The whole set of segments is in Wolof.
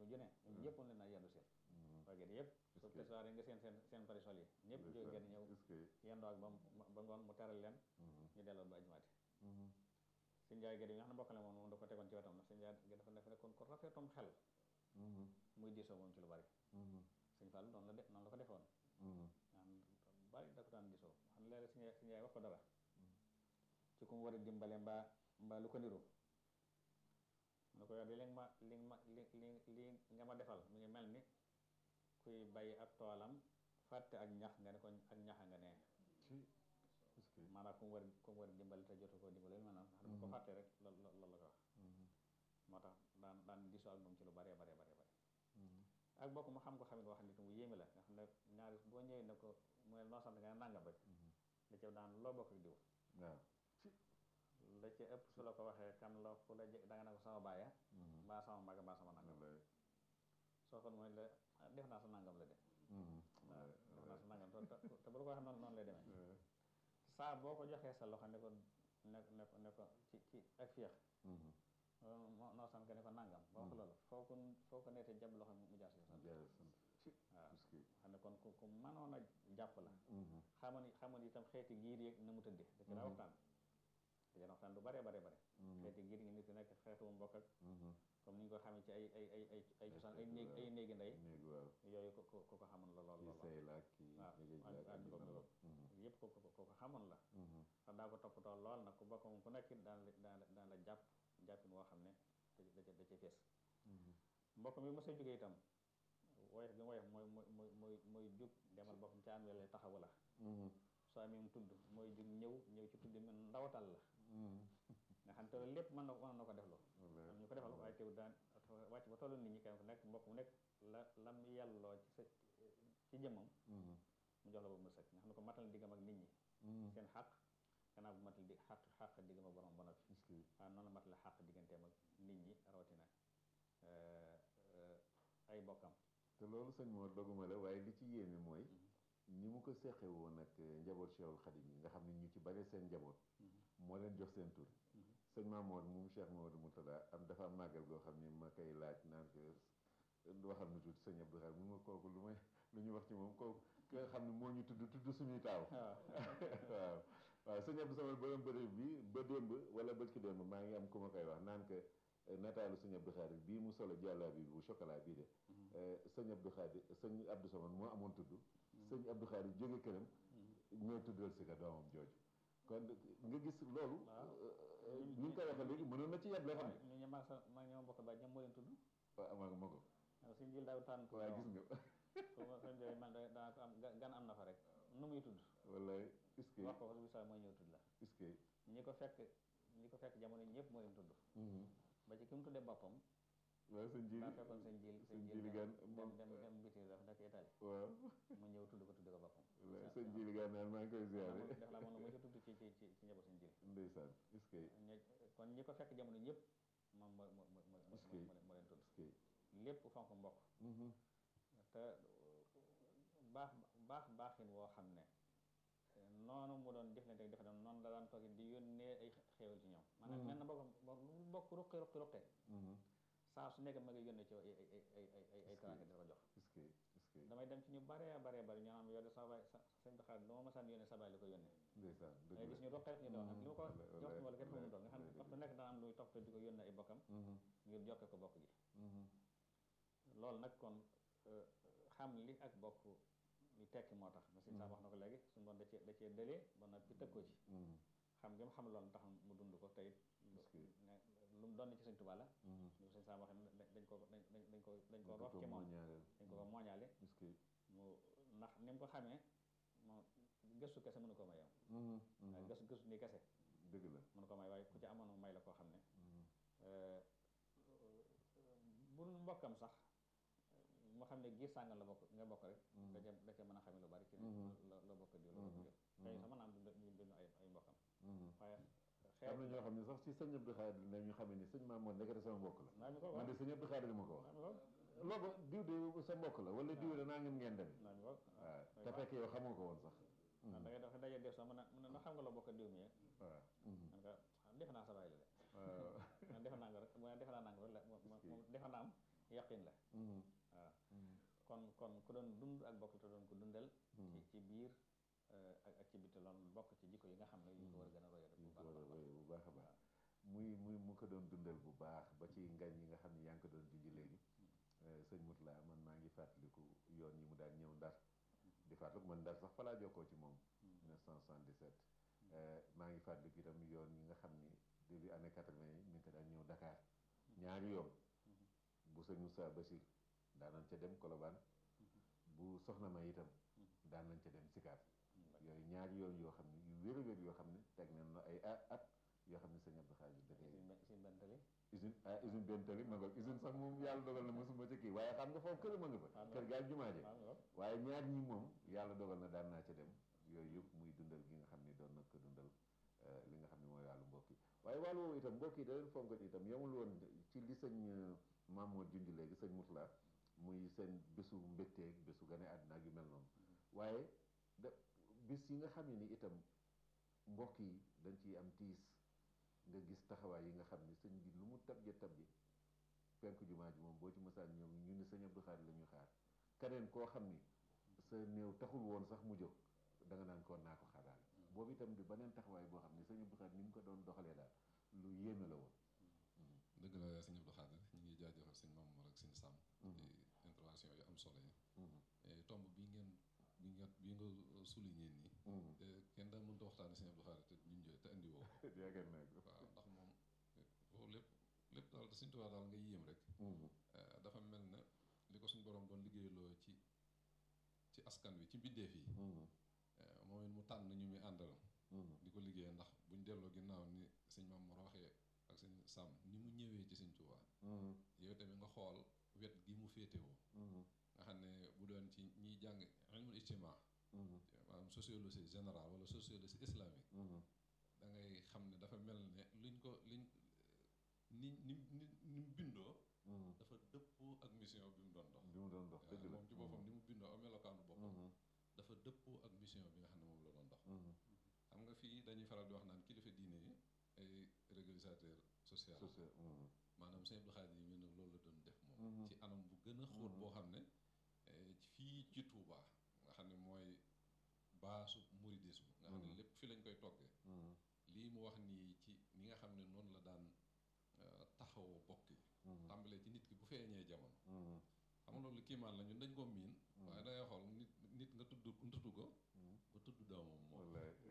ajuma ju ne ñoom ñëpp moom leen naa yendu seen waa gerte yëpp su tesoir yi nga seen seen seen parasol yi ñëpp jóge gerte ñëw yendoo ak ba ba ngoon mu teral leen ñu delloo ba ajumaati sëñ Njaay gerte yi nga xam ne mbokk la moom moom da ko tegoon ci wetam nag sëñ Njaay dafa nekk ne kon ko rafetum xel muy diisoo moom ci lu bari sëñ Fall noonu la de noonu la ko defoon naan bari da ko daan diisoo xam ne léeg-léeg sëñ sëñ Njaay wax ko dara ci ku mu war a dimbale mbaa mbaa lu ko niru mu ne ko yow de li nga ma li nga ma li li li nga ma defal mi ngi mel ni kuy bàyyi ab toolam fàtte ak ñax nga ne ko ak ñaxa nga nee maanaam ku mu war ku mu war a dimbale te jotu koo dimbale lu mel noonu xam ne ko fàtte rek loolu loolu la ko wax moo tax daan daan diisoo ak moom ci lu baree baree baree bare ak bokk mu xam ko xamit wax nit mu yéeme la nga xam ne ñaari boo ñëwee ne ko mu ne noo sant nga ne nàngam rek da ca daan loo bokk ak diw waaw la ca ëpp su la ko waxee kan la ku la da nga ne ko sama baaya mbaa sama mag mbaa sama nangam soo ko mooy la def naa sa nangam la de waaw def naa sa nangam te bu la ko waxee noonu noonu lay demee saa boo ko joxee sa loxo ne ko ne ne ko ne ko ci ci ak féex noo sant nga ne ko nangam boo ko loolu foo ko foo ko neetee jàpp loxo mu jaar si sant waaw xam ne kon ku ku mënoon a jàpp la xamoon xamoon itam xeeti giir yeeg na mu tëddee da ci daa waxtaan da ci waxtaan lu bare bare bare xeeti giir yi nit nekk xeetu mbokk ak comme ni ñu ko xamee ci ay ay ay ay ay cosaan ay néeg ay néegi ndey yooyu ko ko ko xamoon la lool lool waaw ak boobu yëpp ko ko ko xamoon la ndax daa ko toppatoo lool nag ku bokk moom ku nekk daan la daan la daan la jàpp jàppin woo xam ne da da ca da ca fees mbokk mi mos a jógee itam woyof gi woyof mooy mooy mooy mooy mooy jug demal boppam ci ànd lay taxawu la soo amee mu tudd mooy jug ñëw ñëw ci tudd man ndawatal la nga xam te lépp mën na mën na ko def loo am ñu ko defal waaye teew daan wàcc ba tollu nit ñi kenn ku nekk mbokk mu nekk la lam yàlloo ci sa ci jëmmam mu jox la ba mu sëkk nga xam ne ko matal diggam ak nit ñi seen xaq gannaaw bu matal di xaq xaq diggam ak borom ba noppi waaw noonu la matal xaq digganteem ak nit ñi rawatina ay bokkam te loolu sëñ moo doguma la waaye li ci yéeme mooy ni mu ko seqe woon ak njaboot Cheikhul Khadim yi nga xam ne ñu ci bare seen njaboot moo leen jox seen tur sëñ Mamour moom Cheikh Mamadou Moutada am dafa am màggal goo xam ne ma koy laaj naan ko waxal na tuuti sëñ Abdou Khadre mu ma kooku lu may lu ñu wax ci moom kooku ki nga xam ne moo ñu tudd tudd suñuy taaw waaw waaw sëñ Abdou Samad borom bëri bi ba démb wala bët ki démb maa ngi am ku ma koy wax naan que nataalu sëñ Abdou Khadre bii mu solo jàllaa bi bu chocolat bii de sëñ Abdou Khadre sëñ Abdou Samad moo amoon tudd sëñ Abdou Khadre jóge këram ñoo tuddal si ka doomam jooju kon nga gis loolu ñu ngi koy waxee léegi mënoon na ci yeb loo xam ne ñu ñu maa sa maa ñoo bokk baay ñoom moo leen tudd waaw ma ma ko suñ jil daaw tànn waaye gis nga soo soo jógee man daa ko am gan am na fa rek nu muy tudd wallaay est-ce que wax ko ko bisa mooy ñëw tudd la est-ce que ñi ko fekk ñi ko fekk jamono ñëpp moo leen tudd ba ci ki mu tuddee boppam waaw sëñ jili daa fekkoon sëñ jil sëñ jili gan dem dem dem biti dafa nekk Italie waaw mu ñëw tudd ko tudd ko boppam wallaay sëñ jili gan naan maa ngi koy ziare def la moom mu ci tudd ci ci ci ci njaboot sëñ jili ndeysaan est-ce que kon ñi ko fekk jamono ñëpp moom moo moo moo moo est-ce que moo leen tudd est-ce que lépp fonk mbokk te baax baax baaxin woo xam ne noonu mu doon jëflante ak defe noonu la daan toog di yónnee ay xéewal ci ñoom maanaam mel na mbokk lu mbokk ruqi ruqi ruqe saa su nekk ma ngi yónnee ci ay ay ay ay ay ay teraanga di ko jox est-ce que est-ce que damay dem ci ñu bare bare bare ñu naan yow de sa baay sa sëñ bi xaar lu ma masaan yónnee sa baay li ko yónnee ndeysaan dëgg ngay la gis ñu ruqe ñu doon li ma ko wallaay, jox wallaay, wala kenn fu mu doon nga xam ne wallaay, waxtu nekk dana am luy topp di ko yónnee ay bokkam Mhm, ngir jokke ko bokk gi mhm, loolu nag kon euh, xam li ak bokk li tekki moo tax machine sax wax na ko léegi suñu doon da cee da cee dëlee ba noppi tëg ko ci mhm, xam nga mu xam loolu tax mu dund ko tey Est-ce que- lu mu doon ci sëñ Tuubaa la mhm. ñu sëñ Sam waxee ne dañ ko dañ dañ dañ ko dañ ko Dañ roof ci moo moom ñaareel. dañ ko ko mooñaale est-ce que mu ndax ni mu ko xamee moom gëstu kese mënu ko may yow mhm, mhm. waaye gëstu gëstu ni kese dëgg la mënu ko may waaye ku ci amoon may la koo xam ne Mhm, euh, bu mbokkam sax moo xam ne giir sàngal la bokk nga bokk rek da ca da ca mën a xamee lu bari ci ne la la bokk diw la bokk diw xëy sa mën a am du du du ay ay mbokkam mhm. waaye am na ñoo xam ne sax ci sëñ Abdou Khadre la ñu xamee ni sëñ Mamour nekkati sama mbokk la naa ñu ko man wax de sëñ Abdou Khadre ma ko wax naa ñu ko loolu diw de sa mbokk la wala diw de naa ngeen ngeen dem naa ñu ko waaw te fekk yow xamoo ko woon sax da ngay dafa daje def sax mën a mën a xam nga la bokk diw mi waaw mhm. man ko defe naa sa baay la de waaw man defe naa nga rek mu ne defe naa nanga rek la moom moom defe naa am yaqin la waaw kon kon ku doon dund ak bokk te doon ko dundal ci ci biir ak ak ci biti loolu bokk ci jikko yi nga xam ne yu ko war a gën a roy rek ñu ko war a roy bu baax a baax muy muy mu ko doon dundal bu baax ba ci ngañ yi nga xam ne yaa ngi ko doon junj léegi sëñ Moutala man maa ngi fàttaliku yoon yi mu daan ñëw ndar di fàttaliku man ndar sax fa laa jokkoo ci moom 1977 maa ngi fàttaliku itam yoon yi nga xam ni début année 80 yi mi ngi ko daan ñëw Dakar ñaari yoon bu sëñ Moussa Bachir daan nañ ca dem Colobane bu soxna ma itam daan nañ ca dem Sicap yooyu ñaari yoon yoo xam ne yu wér a wér yoo xam ne teg nañ la ay at yoo xam ne sëñ Abdou Khadir dafay usine bentali usine ah usine bentali ma nga usine sax moom yàlla dogal na mosuma ca kii waaye xam nga foofu kër ma nga fa kër gaal jumaa je waaye ñaar ñi moom yàlla dogal na daan naa ca dem yooyu yëpp muy dundal gi nga xam ne doon na ko dundal li nga xam ne mooy wàllu mbokk yi waaye wàllu woowu itam mbokk yi da leen fonk itam yemul woon ci li sëñ Mamour junj léegi sëñ Moutala muy seen bésu mbégteeg bésu gane àddina ak yu mel noonu waaye da bis yi nga xam ne ni itam mbokk yi dañ ciy am tiis nga gis taxawaay yi nga xam ne sëñ bi lu mu tabje tabje penk jumaa ji moom boo ci mësaan ñoom ñu ni sëñ Abdou Khadir la ñuy xaar keneen koo xam ni sa néew taxul woon sax mu jóg da nga naan koon naa ko xaaraale boobu itam di beneen taxawaay boo xam ne sëñ Abdou Khadir ni mu ko doon doxalee daal lu yéeme la woon dëgg la sëñ Abdou Khadir ñu ngi jaajëfal sëñ Mamour ak sëñ Sam intervention yu am solo yi tomb bi ngeen bi nga bi nga souligné nii kenn daa mënta waxtaane sëñ Abdou Khadir te ñun ñooy te andi woo yaakaar naa ko waaw ndax moom foofu lépp lépp daal da suñ tubaab daal nga yéem rek dafa mel ne li ko suñ borom doon liggéeyloo ci ci askan wi ci mbindeef yi moom it mu tànn ñu muy àndal di ko liggéey ndax buñ delloo ginnaaw ni sëñ Mamour waxee ak sëñ Sam ni mu ñëwee ci sëñ Tuubaa yow tamit nga xool wet gi mu féetewoo nga xam ne bu doon ci ñiy jàng ilmul ijtimaa maanaam sociologie générale wala sociologie islamique da ngay xam ne dafa mel ne luñ ko liñ ni ni ni ni mu bindoo dafa dëppoo ak mission bi mu doon dox bi mu doon dox dëgg la moom ci boppam ni mu bindoo ak melokaanu boppam dafa dëppoo ak mission bi nga xam ne moom la doon dox xam nga fii dañuy faral di wax naan kilifa diine yi ay régulateur social maanaam sëñ Abdou Khadir yi nag loolu la doon def moom ci anam bu gën a xóot boo xam ne fii ci Touba nga xam ne mooy baasu mouridisme nga xam ne lépp fi lañ koy toggee lii mu wax nii ci ni nga xam ne noonu la daan taxawoo bokk yi tàmbalee ci nit ki bu feeñee jamono xam nga loolu kiimaan la ñun dañ ko miin waaye dangay xool nit nit nga tudd tudd ko ba tudd doomam moom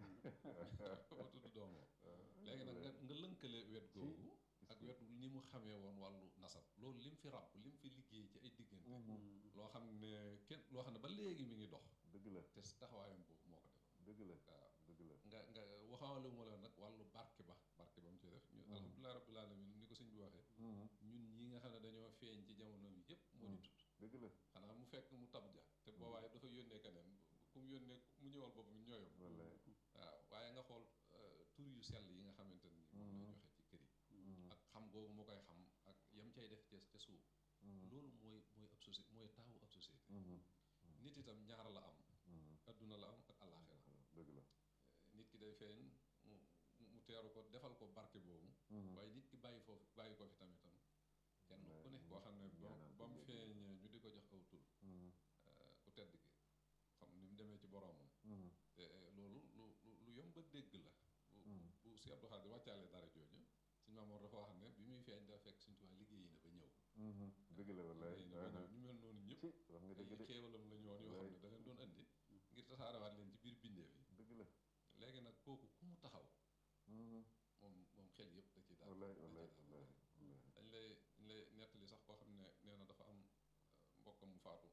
ba tudd doomam léegi nag nga nga lënkale wet googu ak wet ni mu xamee woon wàllu nasab loolu lim fi ràbb lim fi liggéey ci ay diggante loo xam ne kenn loo xam ne ba léegi mi ngi dox dëgg la te taxawaayam boobu moo ko def dëgg la waaw dëgg la nga nga waxaale mu la nag wàllu barke ba barke ba mu ci def ñu alhamdulilah rabbil alamin ni ko sëñ bi waxee ñun ñi nga xam ne dañoo feeñ ci jamono bi yëpp moo ñu tudd dëgg la xanaa mu fekk mu tab ja te boobaay dafa yónnee keneen ku mu yónnee mu ñëwal boppam ñooyam wallaay waaw waaye nga xool tur yu sell yi nga xamante ni moom lay joxe ci kër yi ak xam googu moo koy xam ak yam cay def ca ca suuf loolu mooy mooy ab société mooy taawu ab société nit itam ñaar la am adduna la am ak àllaaxira dëgg la nit ki day feeñ mu mu teeru ko defal ko barke boobu waaye nit ki bàyyi foofu bàyyi ko fi tamitam kenn ku ne koo xam ne ba mu feeñee ñu di ko jox aw tur ku tedd ki xam ni mu demee ci boroomam te loolu lu lu yomb a dégg la bu bu si Abdou Khadir wàccaale dara jooju suñu Mamoor dafa wax ne bi muy feeñ dafa fekk suñu tubaab liggéeyi na ba ñëw dëgg la wallaay liggéeyi na ba ñëw ñu mel noonu ñëpp ci wax nga dëgg ay de xéewalam la ñu woon yoo xam ne da leen doon andi ngir tasaarewaat leen ci biir bindeef yi dëgg la léegi nag kooku ku mu taxaw moom moom xel yëpp da ci daal wallaay da wallaay ci daal wallaay dañ lay dañ lay nettali sax koo xam ne nee na dafa am mbokkam mu faatu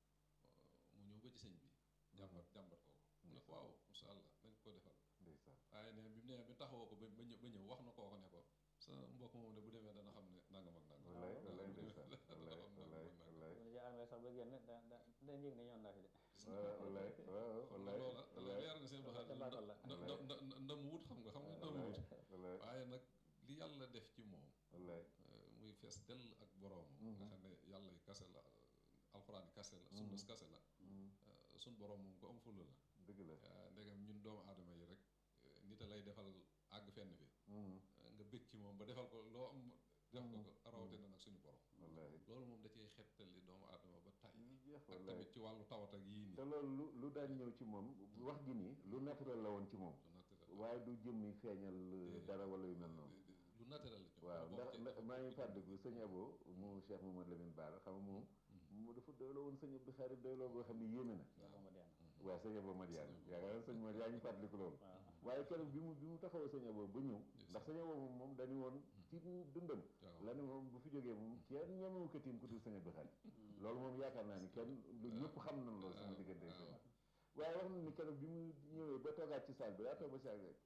mu ñëw ba ci sëñ bi jàmbat jàmbat ko mu ne ko waaw insha allah nañ ko defal ndeysaan waaye ne bi mu nee bi taxawoo ko ba ba ñëw ba ñëw wax na kooko ne ko sa mbokk moom de bu demee dana xam ne nangam ak nangam wallaay wallaay dana ndeysaan xam wallaay nangam wallaay ak nangam wallaay bu ñu ci armée sax ba génn da da da yëg ne ñoon naa fi de waaw wallaay waaw xam nga wallaay loola da lay leer na seen Ca doxalin baatal la. nda nda nda ndam wut xam nga xam nga ndam wut wallaay waaye nag li yàlla def ci moom wallaay muy fees dell ak boroom nga xam ne yàlla yi kase la alxuraan yi kase la sunnas kase la sun boroom moom ko am fulla la dëgg la ndegam ñun doomu aadama yi rek nit a lay defal àgg fenn fi nga bëgg ci moom ba defal ko loo am def ko ko rawatina nag suñu borom wallaahi loolu moom da cee xettali doomu aadama ba tay lu jeex ak wallaahi tamit ci wàllu tawat ak yii nii te loolu lu lu daan ñëw ci moom wax ji nii lu naturel la woon ci moom lu naturel waaye du jëmmi feeñal dara wala yu mel noonu lu naturel la ci waaw boo ndax ci- ndax maa ngi fàttaliku sëñ Abo mu Cheikh Mamadou Lamine Bara xam nga moom mu dafa doyloo woon sëñ Abdou Khadre doyloo boo xam ne yéeme na moom ma deen waaw sëñ Abo Madiane Sëñ Abo. yaakaar naa sëñ Madiane yaa ngi fàttaliku loolu waaw waaye keroog bi mu bi mu taxawoo sëñ Abo ba ñëw Yes. ndax sëñ Abo moom moom dañu woon ci dundam waaw la ne moom bu fi jógee moom kenn ñemewu ko tiim ku dul sëñ Abdou Khadre loolu moom yaakaar naa ni kenn lu ñëpp xam nañ loolu sama diggante ak sëñ waaye wax na ni keroog bi mu ñëwee ba toogaat ci salle bi daa toog ba si àgg rek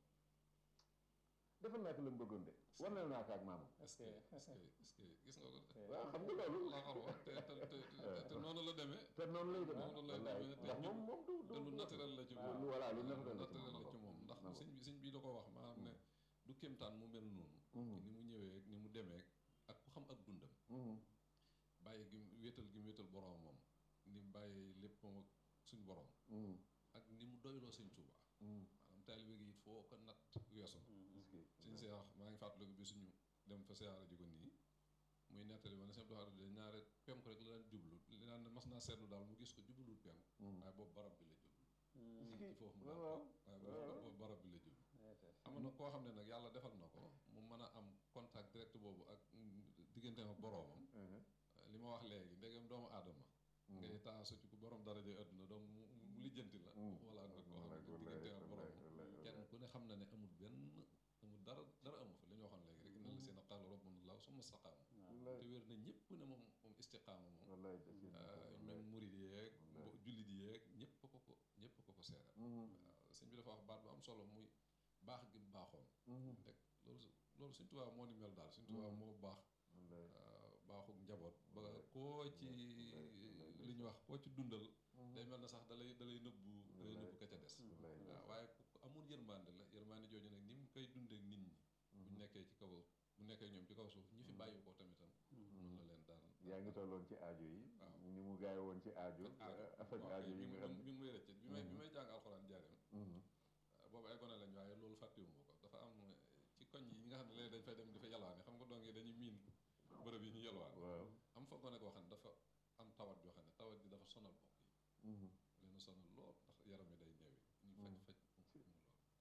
defal naa ko la mu bëggoon de war na naa ko ak maamam est-ce que est-ce que est-ce que gis nga ko de waaw xam nga loolu la xar wax te te te te- te noonu la demee te noonu lay demee noonu lay wallaay demee te ndax moom moom du te lu naturel la ci lu moom voilà lu lu naturel la ci naturel la moom ci moom ndax nangu. sëñ bi sëñ bi da ko wax maanaam ne du kéemtaan mu mel noonu Mhm. ni mu ñëwee ni mu demee ak ku xam ak dundam Mhm. bàyyi gi mu wéetal gi mu wéetal boroom moom ni mu bàyyi lépp moom ak suñ borom Mhm. ak ni mu doyloo sëñ Tuuba Mhm. maanaam taalibe gi it foo ko natt weesu na Est-ce que- suñ seex maa ngi fàttaliku bi suñu dem fa siyaara ji ko nii muy nettali ma ne sëñ Abdou Khadre de ñaare penku rek la daan jublu li naan ne mas naa seetlu daal mu gis ko jublul penku Mhm. waaye boobu barab bi la jublu Est-ce que- ci foofu mu waaw, daan waaw. waaye waaw. boobu boobu barab bi la jublu am na koo xam ne nag yàlla defal na ko mu mën a am contact direct boobu ak mm, digganteem ak boroomam Mhm. li ma wax léegi ndegem doomu aadama ngay taasu ci ku borom daraja àdduna donc mu mu lijjanti la Mhm. wala nga koo xam Wallaay, ne wallaay, digganteem ak wallaay, boroomam wallaay, kenn wallaay. ku ne xam na ne amul benn amul dara dara amu fa li ñu waxoon léegi rek inna la seen qaala rabbuna allah summa staqaamu Wallaay, te wér na ñëpp ne moom moom istiqaama moom wallaay, dëgg la, euh, wallaay. même murid yeeg Wallaay. mbo- jullit yeeg ñëpp ko ko ñëpp ko ko seeral Mhm. waaw sëñ bi dafa wax baat bu am solo muy baax gi mu baaxoon Mhm. rek loolu su- loolu suñ tubaab moo ni mel daal suñ tubaab Mhm. moo baax Wallaay. euh, baaxuk njaboot ba Wallaay. koo ci Wallaay, wallaay, li ñu wax koo ci dundal Mhm. day mel na sax dalay dalay nëbbu dalay Wallaay. nëbbu ka ca des Wallaay, waaw waaye ku ku amul yërmande la yërmande jooju nag ni mu koy dundee ak nit ñi bu ñu nekkee ci kaw bu nekkee ñoom ci kaw suuf ñi fi bàyyi ko tamitam noonu la leen daan yaa ngi tolloon ci aajo yi waaw. ni mu gaawe woon ci aajo affaire waaw aajo kay yi mi nga ngi xam mi ngi may rëcc bi may bi may jàng alxuraan jaareem Mhm. boobu ay gone lañ waaye loolu fàttewuma ko dafa am ci koñ yi nga xam ne léegi dañ fay dem di fa yalwaane xam nga dong yi dañuy miin bërëb yi ñu yalwaan waaw am fa gone koo xam ne dafa am tawat joo xam ne tawat ji dafa sonal bopp yi Mhm. leen sonal lool ndax yaram yi day ñëwi ñu faj Mm. faj mu lool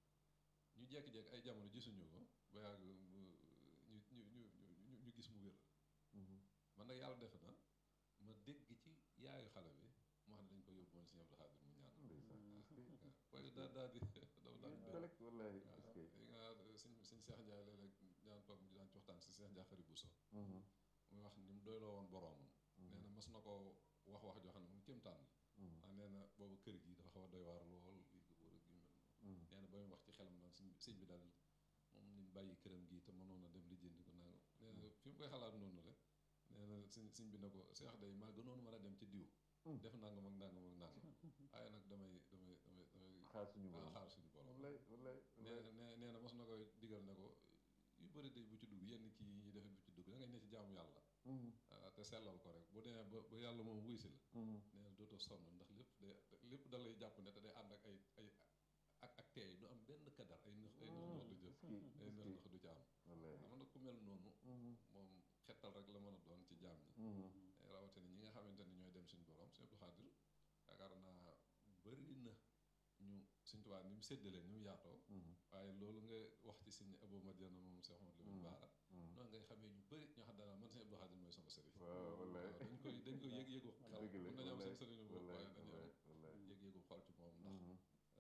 ñu jekki-jekki ay jamono gisuñu ko ba yàgg mu ñu ñu ñu ñu ñu gis mu wér Mhm. man nag yàlla def na ma dégg ci yaayu xale bi moo xam ne dañ ko yóbbu woon si Abdou Khadre mu ñaan Ndeysaan. Est-ce que- waaye daa daa di dafa daal di Collect, wallaay, waaw est-ce que- yi nga suñ suñ Seex Njaay léeg-léeg daan toog ñu daan ci waxtaan si Seex Njaay xarit Buso Mhm. muy wax ni mu doyloo woon boroomam nee na mas na ko wax wax joo xam ne moom kéemtaan la Mhm. ah nee na boobu kër gi dafa xaw a doy waar lool li ko wër ak yu mel noonu Mhm. nee na ba muy wax ci xelam naan sëñ sëñ bi daal moom ni mu bàyyi këram gii te mënoon a dem lijjanti ko nanga nee na fi mu koy xalaat noonu la nee na sëñ sëñ bi ne ko Seex day maa gënoon mën a dem ci diw Mm. def nangam ak nangam ak nangam waaye nag damay damay damay damay xaar suñu ah, borom xaar suñu borom wallaay wallaay nee nee nee na mos na koy digal ne ko yu bëri day bu ci dugg yenn kii yi ñuy defee bu ci dugg da ngay ne ci jaamu yàlla Mhm. ah, te sellal ko rek bu demee ba ba yàlla moom wuy si la Mhm. nee na dootoo sonn ndax lépp day lépp da lay jàpp ne te day ànd ak ay ay ak ak teey du am benn kadar ay nëx ay nëx nëx du jël Est-ce que- ay est-ce nëx que- nëx du ci am wallaay. xam na ku mel noonu Mhm. moom xettal rek la mën a doon ci jaam ñi Mhm. rawatina ñi nga xamante ni ñooy dem suñu borom Sëñ Abdou Khadre yaakaar naa bëri na ñu Sëñ Tuubaa ni mu séddale ni mu yaatoo Mhm. waaye loolu nga wax ci Sëñ Abou Madiana moom Cheikh Amadou Lamine Mm. Bara Mhm. noonu ngay xamee ñu bëri ñoo xam danaa man Sëñ Abdou Khadre mooy sama sëriñ waaw wallaay. waaw dañ koy dañ koy yëg yëgu xel dëgg la mën nañu am seen wallaay sëriñu bopp wallaay waaye dañu am wallaay wallaay. yëg yëgu xol ci moom ndax Mhm.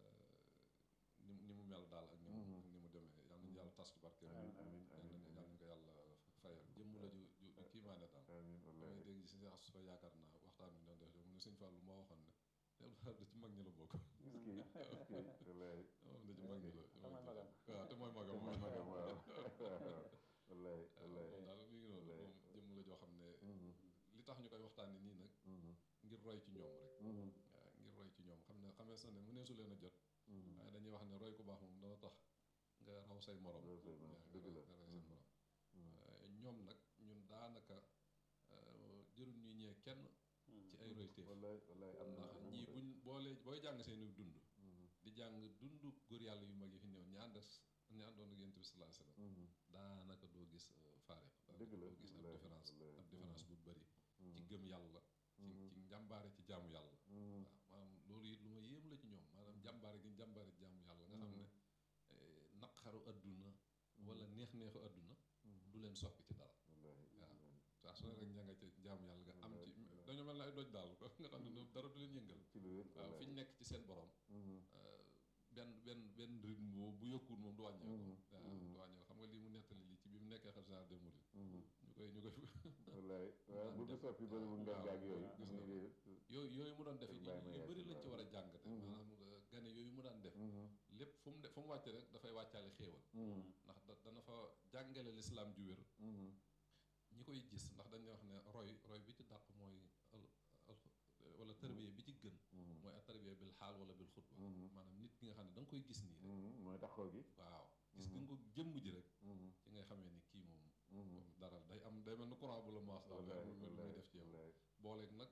ni mu ni mu mel daal ak ni mu Mhm. ak ni mu demee yal nañu yàlla tas ci barke amiin amiin yal amiin nañu yal nañu ko yàlla fayal jëmm la ju ju ju kiimaane daal amiin wallaay. damay dégg si as fa yaakaar naa waxtaan bi ñu doon def mu ne sëñ Fallou moo waxoon ne Sëñ Abdou Khadre ci mag ñi la bokk Est-ce que- est-ce que- wallaay. moom da ci mag ñi la te mooy magam. waaw te mooy magam Te mooy magam, waaw. wallaay wallaay. moom daal mi ngi noonu wallaay. moom jëmm la joo xam ne Mhm. li tax ñu koy waxtaanee nii nag Mhm. ngir roy ci ñoom rek Mhm. waaw ngir roy ci ñoom xam ne xamee sa ne mu neesu leen a jot Mhm. waaye dañuy wax ne roy ku baax moom dana tax nga raw say morom Raw say morom, waaw nga dëgg raw la. nga raw say Mhm. morom Mhm. waaye ñoom nag ñun daanaka euh, jërul ñuy ñee kenn ci ay royteef wallaay wallaay am na ndax am na ñii de. buñ boolee booy jàng seeni dund Mhm. di jàng dund góor yàlla yu mag yi fi ñëw ñi ànd ak ñi àndoon ak yonent bi sallallahu alayhi wasallam daanaka doo gis faariq dëgg la doo gis ab wallaahi, différence wallaahi. ab différence bu bëri ci gëm yàlla ci ci njàmbaare ci jaamu yàlla waaw maanaam loolu it lu ma yéem la ci ñoom maanaam jàmbaare gi jàmbaare ci jaamu yàlla nga xam ne eh, naqaru adduna wala neex-neexu adduna du leen soppi ci dara wallaahi waaw saa su ne rek ña nga ca jaamu yàlla nga am ci dañoo mel ne ay doj daal nga xam ne ñoom dara du leen yëngal ci lu wér waaw fi ñu nekk ci seen borom euh, benn benn benn rythme boobu bu yokkuwul moom du wàññeeku waaw du wàññeeku xam nga lii mu nettali lii ci bi mu nekkee xel général des mourides ñu koy ñu koy wallaay waaw bu ko soppi ba mu ngeen gaag yooyu gis nga mu ngi yooyu yooyu mu doon def it Baye ma yu Yacine bëri lañ ci waaw. war a jàngate maanaam euh, gane yooyu mu daan def lépp fu mu de fu mu wàcce rek dafay wàccaale xéewal ndax da dana fa jàngale lislaam ju wér ñi koy gis ndax dañuy wax ne roy roy bi ci dàq mooy al al wala tarbiya bi ci gën mooy ak tarbiya bil xaal wala bil xutba maanaam nit ki nga xam ne da nga koy gis nii rek mooy taxaw gi waaw gis nga ko jëmm ji rek ci ngay xamee ni kii moom moom dara day am day mel ni courant bu la maas daal day am lu muy def ci yow booleeg nag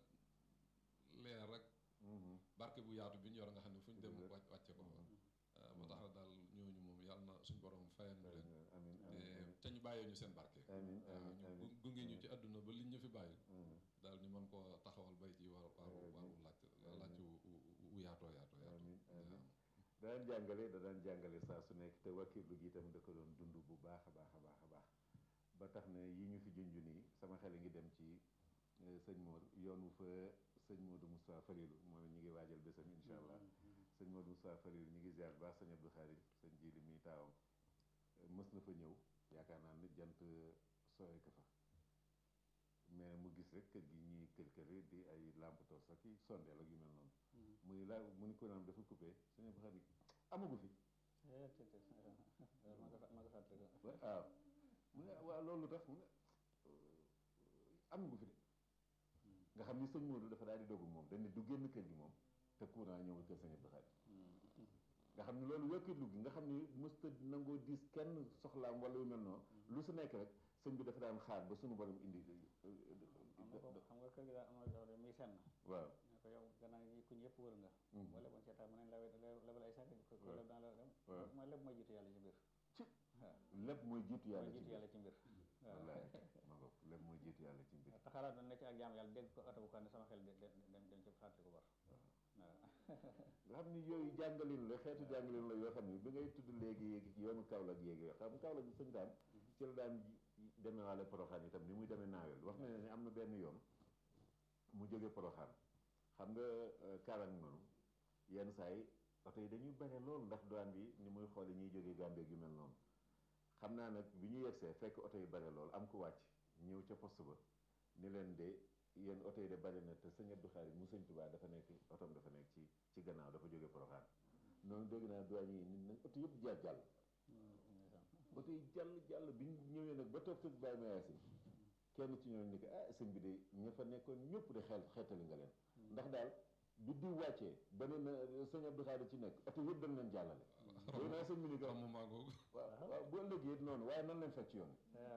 leer rek barke bu yaatu bi ñu yor nga xam ne fu ñu dem Dëgg la. wàcc wàcce ko fa ba tax na daal ñooñu moom yàlla na suñ borom fayal ñu leen amin te te ñu bàyyee ñu seen barke amin waaw amin ñu amin gu- gunge ñu ci àdduna ba liñ ñu fi bàyyi amin daal ñu mën koo taxawal bay ci war waaru waaru laaj laaj wu wu yaatoo yaatoo yaatoo amin amin waaw. da daan jàngale da daan jàngale saa su nekk te wakkiirlu gi itam da ko doon dund bu baax a baax a baax a baax ba tax na yi ñu fi junj nii sama xel a ngi dem ci eh, sëñ Mor yoonu fa sëñ Modou Moustapha Falilou moom it ñu ngi waajal bésam incha allah sëñ Modou Moustapha Falilou ñu ngi ziar baax sëñ Abdou Khadim sëñ Jili mi taawam Eh, mës na fa ñëw yaakaar naa ne jant sooy ka fa mais mu gis rek kër gi ñuy kër kër di ay lampe torche ak i sondeel ak yu mel noonu muy la mu ni ko naan dafa coupé sëñ Abdou Khadim amagu fi eh te te ma ko fa- ma ko fàttali ko. waaw mu ne waaw loolu tax mu ne amagu fi de nga xam ni sëñ Modou dafa daal di dogu moom dañ ne du génn kër gi moom te courant ñëwul kër sëñ Abdou Khadim nga xam ne loolu wékkitlu gi nga xam ni mësta nangoo diis kenn soxlaam wala yu mel noonu lu su nekk rek sëñ bi dafa daan xaar ba suñu borom indi xam nga ko xam nga kër gi daal am na yoo xam ne muy senn waaw ne ko yow gannaaw yi ku ñëpp wër nga boo leboon seetaan mën nañ la lebal ay sàkk ko waaw. leb daan la dem waaw. mooy lépp mooy jiitu yàlla ci mbir ci waaw lépp mooy jiitu mooy yàlla ci jiitu mbir yàlla ci mbir waaw wallaay ma ngoog lépp mooy jiitu yàlla ci mbir taxaraat doon ne ci ak jaam yàlla dégg ko oto bu ko ne sama xel de- de- dem dem ci fàttali ko war waaw nga xam ni yooyu jàngalin la xeetu jàngalin la yoo xam ni bi ngay tudd léegi yéegi ci yoonu Kaolack yéegi yoo xam Kaolack bi sëñ daan ci la daan demee waale Poroxaan itam ni muy demee naawel wax na ne am na benn yoon mu jóge Poroxaan xam nga Kaolack noonu yenn saa yi oto yi dañuy bare lool ndax douane bi ni muy xoole ñuy jógee Gambie yu mel noonu xam naa nag bi ñu yegsee fekk oto yi bare lool am ku wàcc ñëw ca poste ba ni leen de yéen oto yi de bari na te sëñ Abdou Khari mu sëñ Tuubaa dafa nekk otom dafa nekk ci ci gannaaw dafa jóge Poroxaan noonu dégg naa douane yi nit nag oto yëpp jaar jàll oto yi jàll jàll bi ñu ñëwee nag ba toog tëg bàyyi ma yaasin kenn ci ñooñu ni ko ah sëñ bi de ña fa nekkoon ñëpp de xel xeetali nga leen ndax daal bi diw wàccee ba ne na sëñ Abdou Khari ci nekk oto yëpp dañ leen jàllale dégg naa sëñ bi ni ko xam maa googu waaw waaw bu ëllëgee it noonu waaye nan leen fekk ci yoon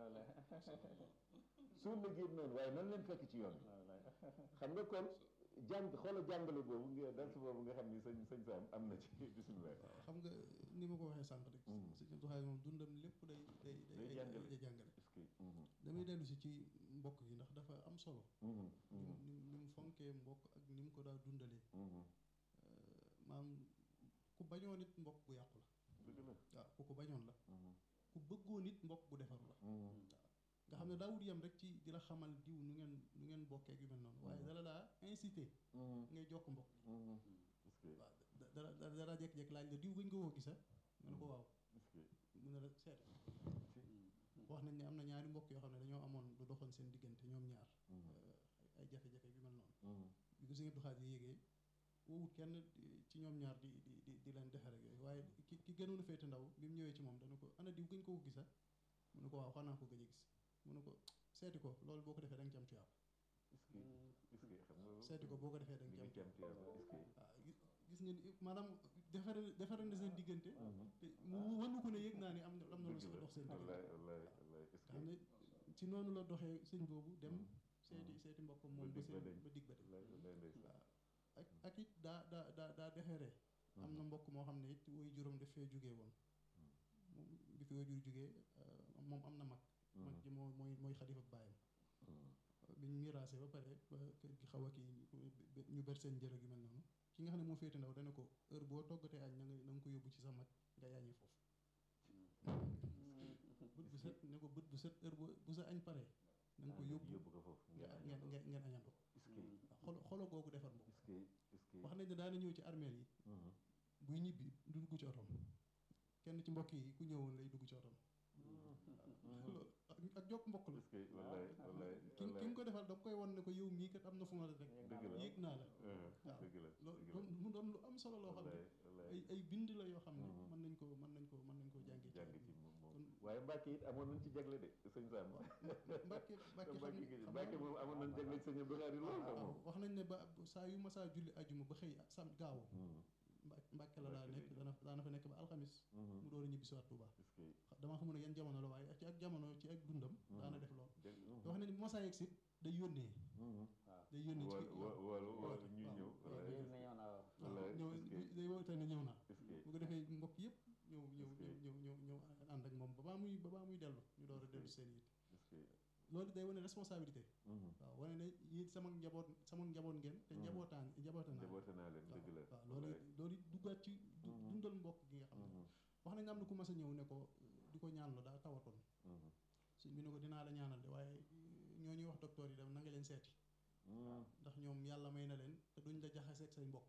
bi su ëllëgee it noonu waaye nan leen fekk ci yoon bi xam nga kon jàng xoola jàngale boobu nga dars boobu nga xam ni sëñ sëñ Sam am na ci bisimilah xam nga ni ma ko waxee sànq rek Mm. sëñ Abdou Khadre moom dundam lépp day day Day day jàngale. day jàngale est-ce que mhm, damay dellu si ci mbokk gi ndax dafa am solo mhm, ni mu mhm, ni mu- ni mu fonkee mbokk ak ni mu ko daa dundalee mhm. maam ku bañoo nit mbokk gu yàqu la dëgg la waaw ku ko bañoon la mhm, ku bëggoo nit mbokk gu defaru la mhm, nga xam ne daawut yem rek ci di la xamal diw nu ngeen nu ngeen bokkee yu mel noonu waaye Mm. dala daa incité mhm, ngay jokk mbokk mhm. est-ce que waaw da- dara dara dara jékki-jékki laaj la diw gëñ nga woo gisa nga ne ko waaw est-ce que mu ne la seet wax nañ ne am na ñaari mbokk yoo xam ne dañoo amoon lu doxoon seen diggante ñoom ñaar mhm, euh, ay jafe-jafe yu mel noonu mhm, bi ko sëñ Abdou Khadre yéegee woowut kenn di- ci ñoom ñaar di di di di leen defare yooyu waaye ki ki gënoon a féete ndaw bi mu ñëwee ci moom dana ko ana diw gëñ ko gisa mu ne ko waaw xanaa ko gëj a gis mu ne ko seeti ko loolu boo ko defee da nga ci am tuyaab est-ce que est-ce que xam nga seeti ko boo ko defee da mi nga ci ngi am ci am tuyaab tuyaaba est-ce que waaw gis gis ngeen maanaam defare defare na seen diggante mhm. te mu wënu ko ne yëg naa ni am na am na lu dëgg la dox seen diggante wallaay wallaay wallaay est-ce nga xam que ne ci noonu la doxee sëñ boobu dem Mhm. seeti seeti mbokkam Ba moom ba dig ba seen deñ. ba dig ba deñ wallaay wallaay ndeysaan waaw ak ak it daa daa daa daa deferee am na mbokk moo xam ne it woy juróom daf fee jógee woon moom bi fi wajur jógee moom am na mag mag ji moo mooy mooy xalifa bàyyam biñ miraasee ba pare ba kër gi xaw a kii ñu ber seen njërëg yu mel noonu ki nga xam ne moo féete ndaw dana ko heure boo toggatee añ na nga na nga ko yóbbu ci sa mag nga yàññi foofu bët bu set ne ko bët bu set heure bu sa añ paree na nga ko yóbbu yóbbu ko foofu ngeen ngeen ngeen añandoo xolo xolo googu defar mbokk est-ce que est-ce que wax nañ ne daana ñëw ci armeel yi buy ñibbi du dugg ci otom kenn ci mbokk yi ku ñëwoon lay dugg ci otom loolu ak jokk mbokk la est-ce que wallaay wallaay ki ki nga ko defal da koy won ne ko yow mii kat am na fu ma la rek dëgg la yéeg naa la waaw dëgg la loolu mu doon lu am solo loo xam ne ay ay bind la yoo xam ne mën nañ ko mën nañ ko mën nañ koo jàngee jàng ci moom moom waaye Mbacke it amoon nañ ci jagle de sëñ Sam Mbacke Mbacke xam ne Mbacke moom amoon nañ jagle ci sëñ Abdou Khadre lool sax moom wax nañ ne ba saa yu ma saa julli ajuma ba xëy sam gaaw Mbacke la daa nekk dana daana fa nekk ba alxamis mu door a ñibbi si waat Touba damaa xamul ne yan jamono la waaye ci ak jamono ci ak dundam daana def lool wax nañ ne bu ma saa yegg si day yónnee day yónnee ci wala wala ñuy ñëw ñëw day woote ne ñëw naa bu ko defee mbokk yëpp ñëw ñëw ñëw ñëw ñëw ànd ak moom ba baa muy ba baa muy dellu ñu door a dellu seen yit loolu day wane responsabilité waaw wane ne yéen sama njaboot sama njaboot ngeen te njabootaan njaboota naa njaboote naa leen dëgg la waaw loolu loolu duggaat ci dundal mbokk gi nga xam ne wax nañ am na ku mas a ñëw ne ko di ko ñaan la daa tawatoon suñ bi ne ko dinaa la ñaanal de waaye ñoo ñuy wax docteur yi dem na nga leen seeti ndax ñoom yàlla may na leen te duñ la jaxaseeg say mbokk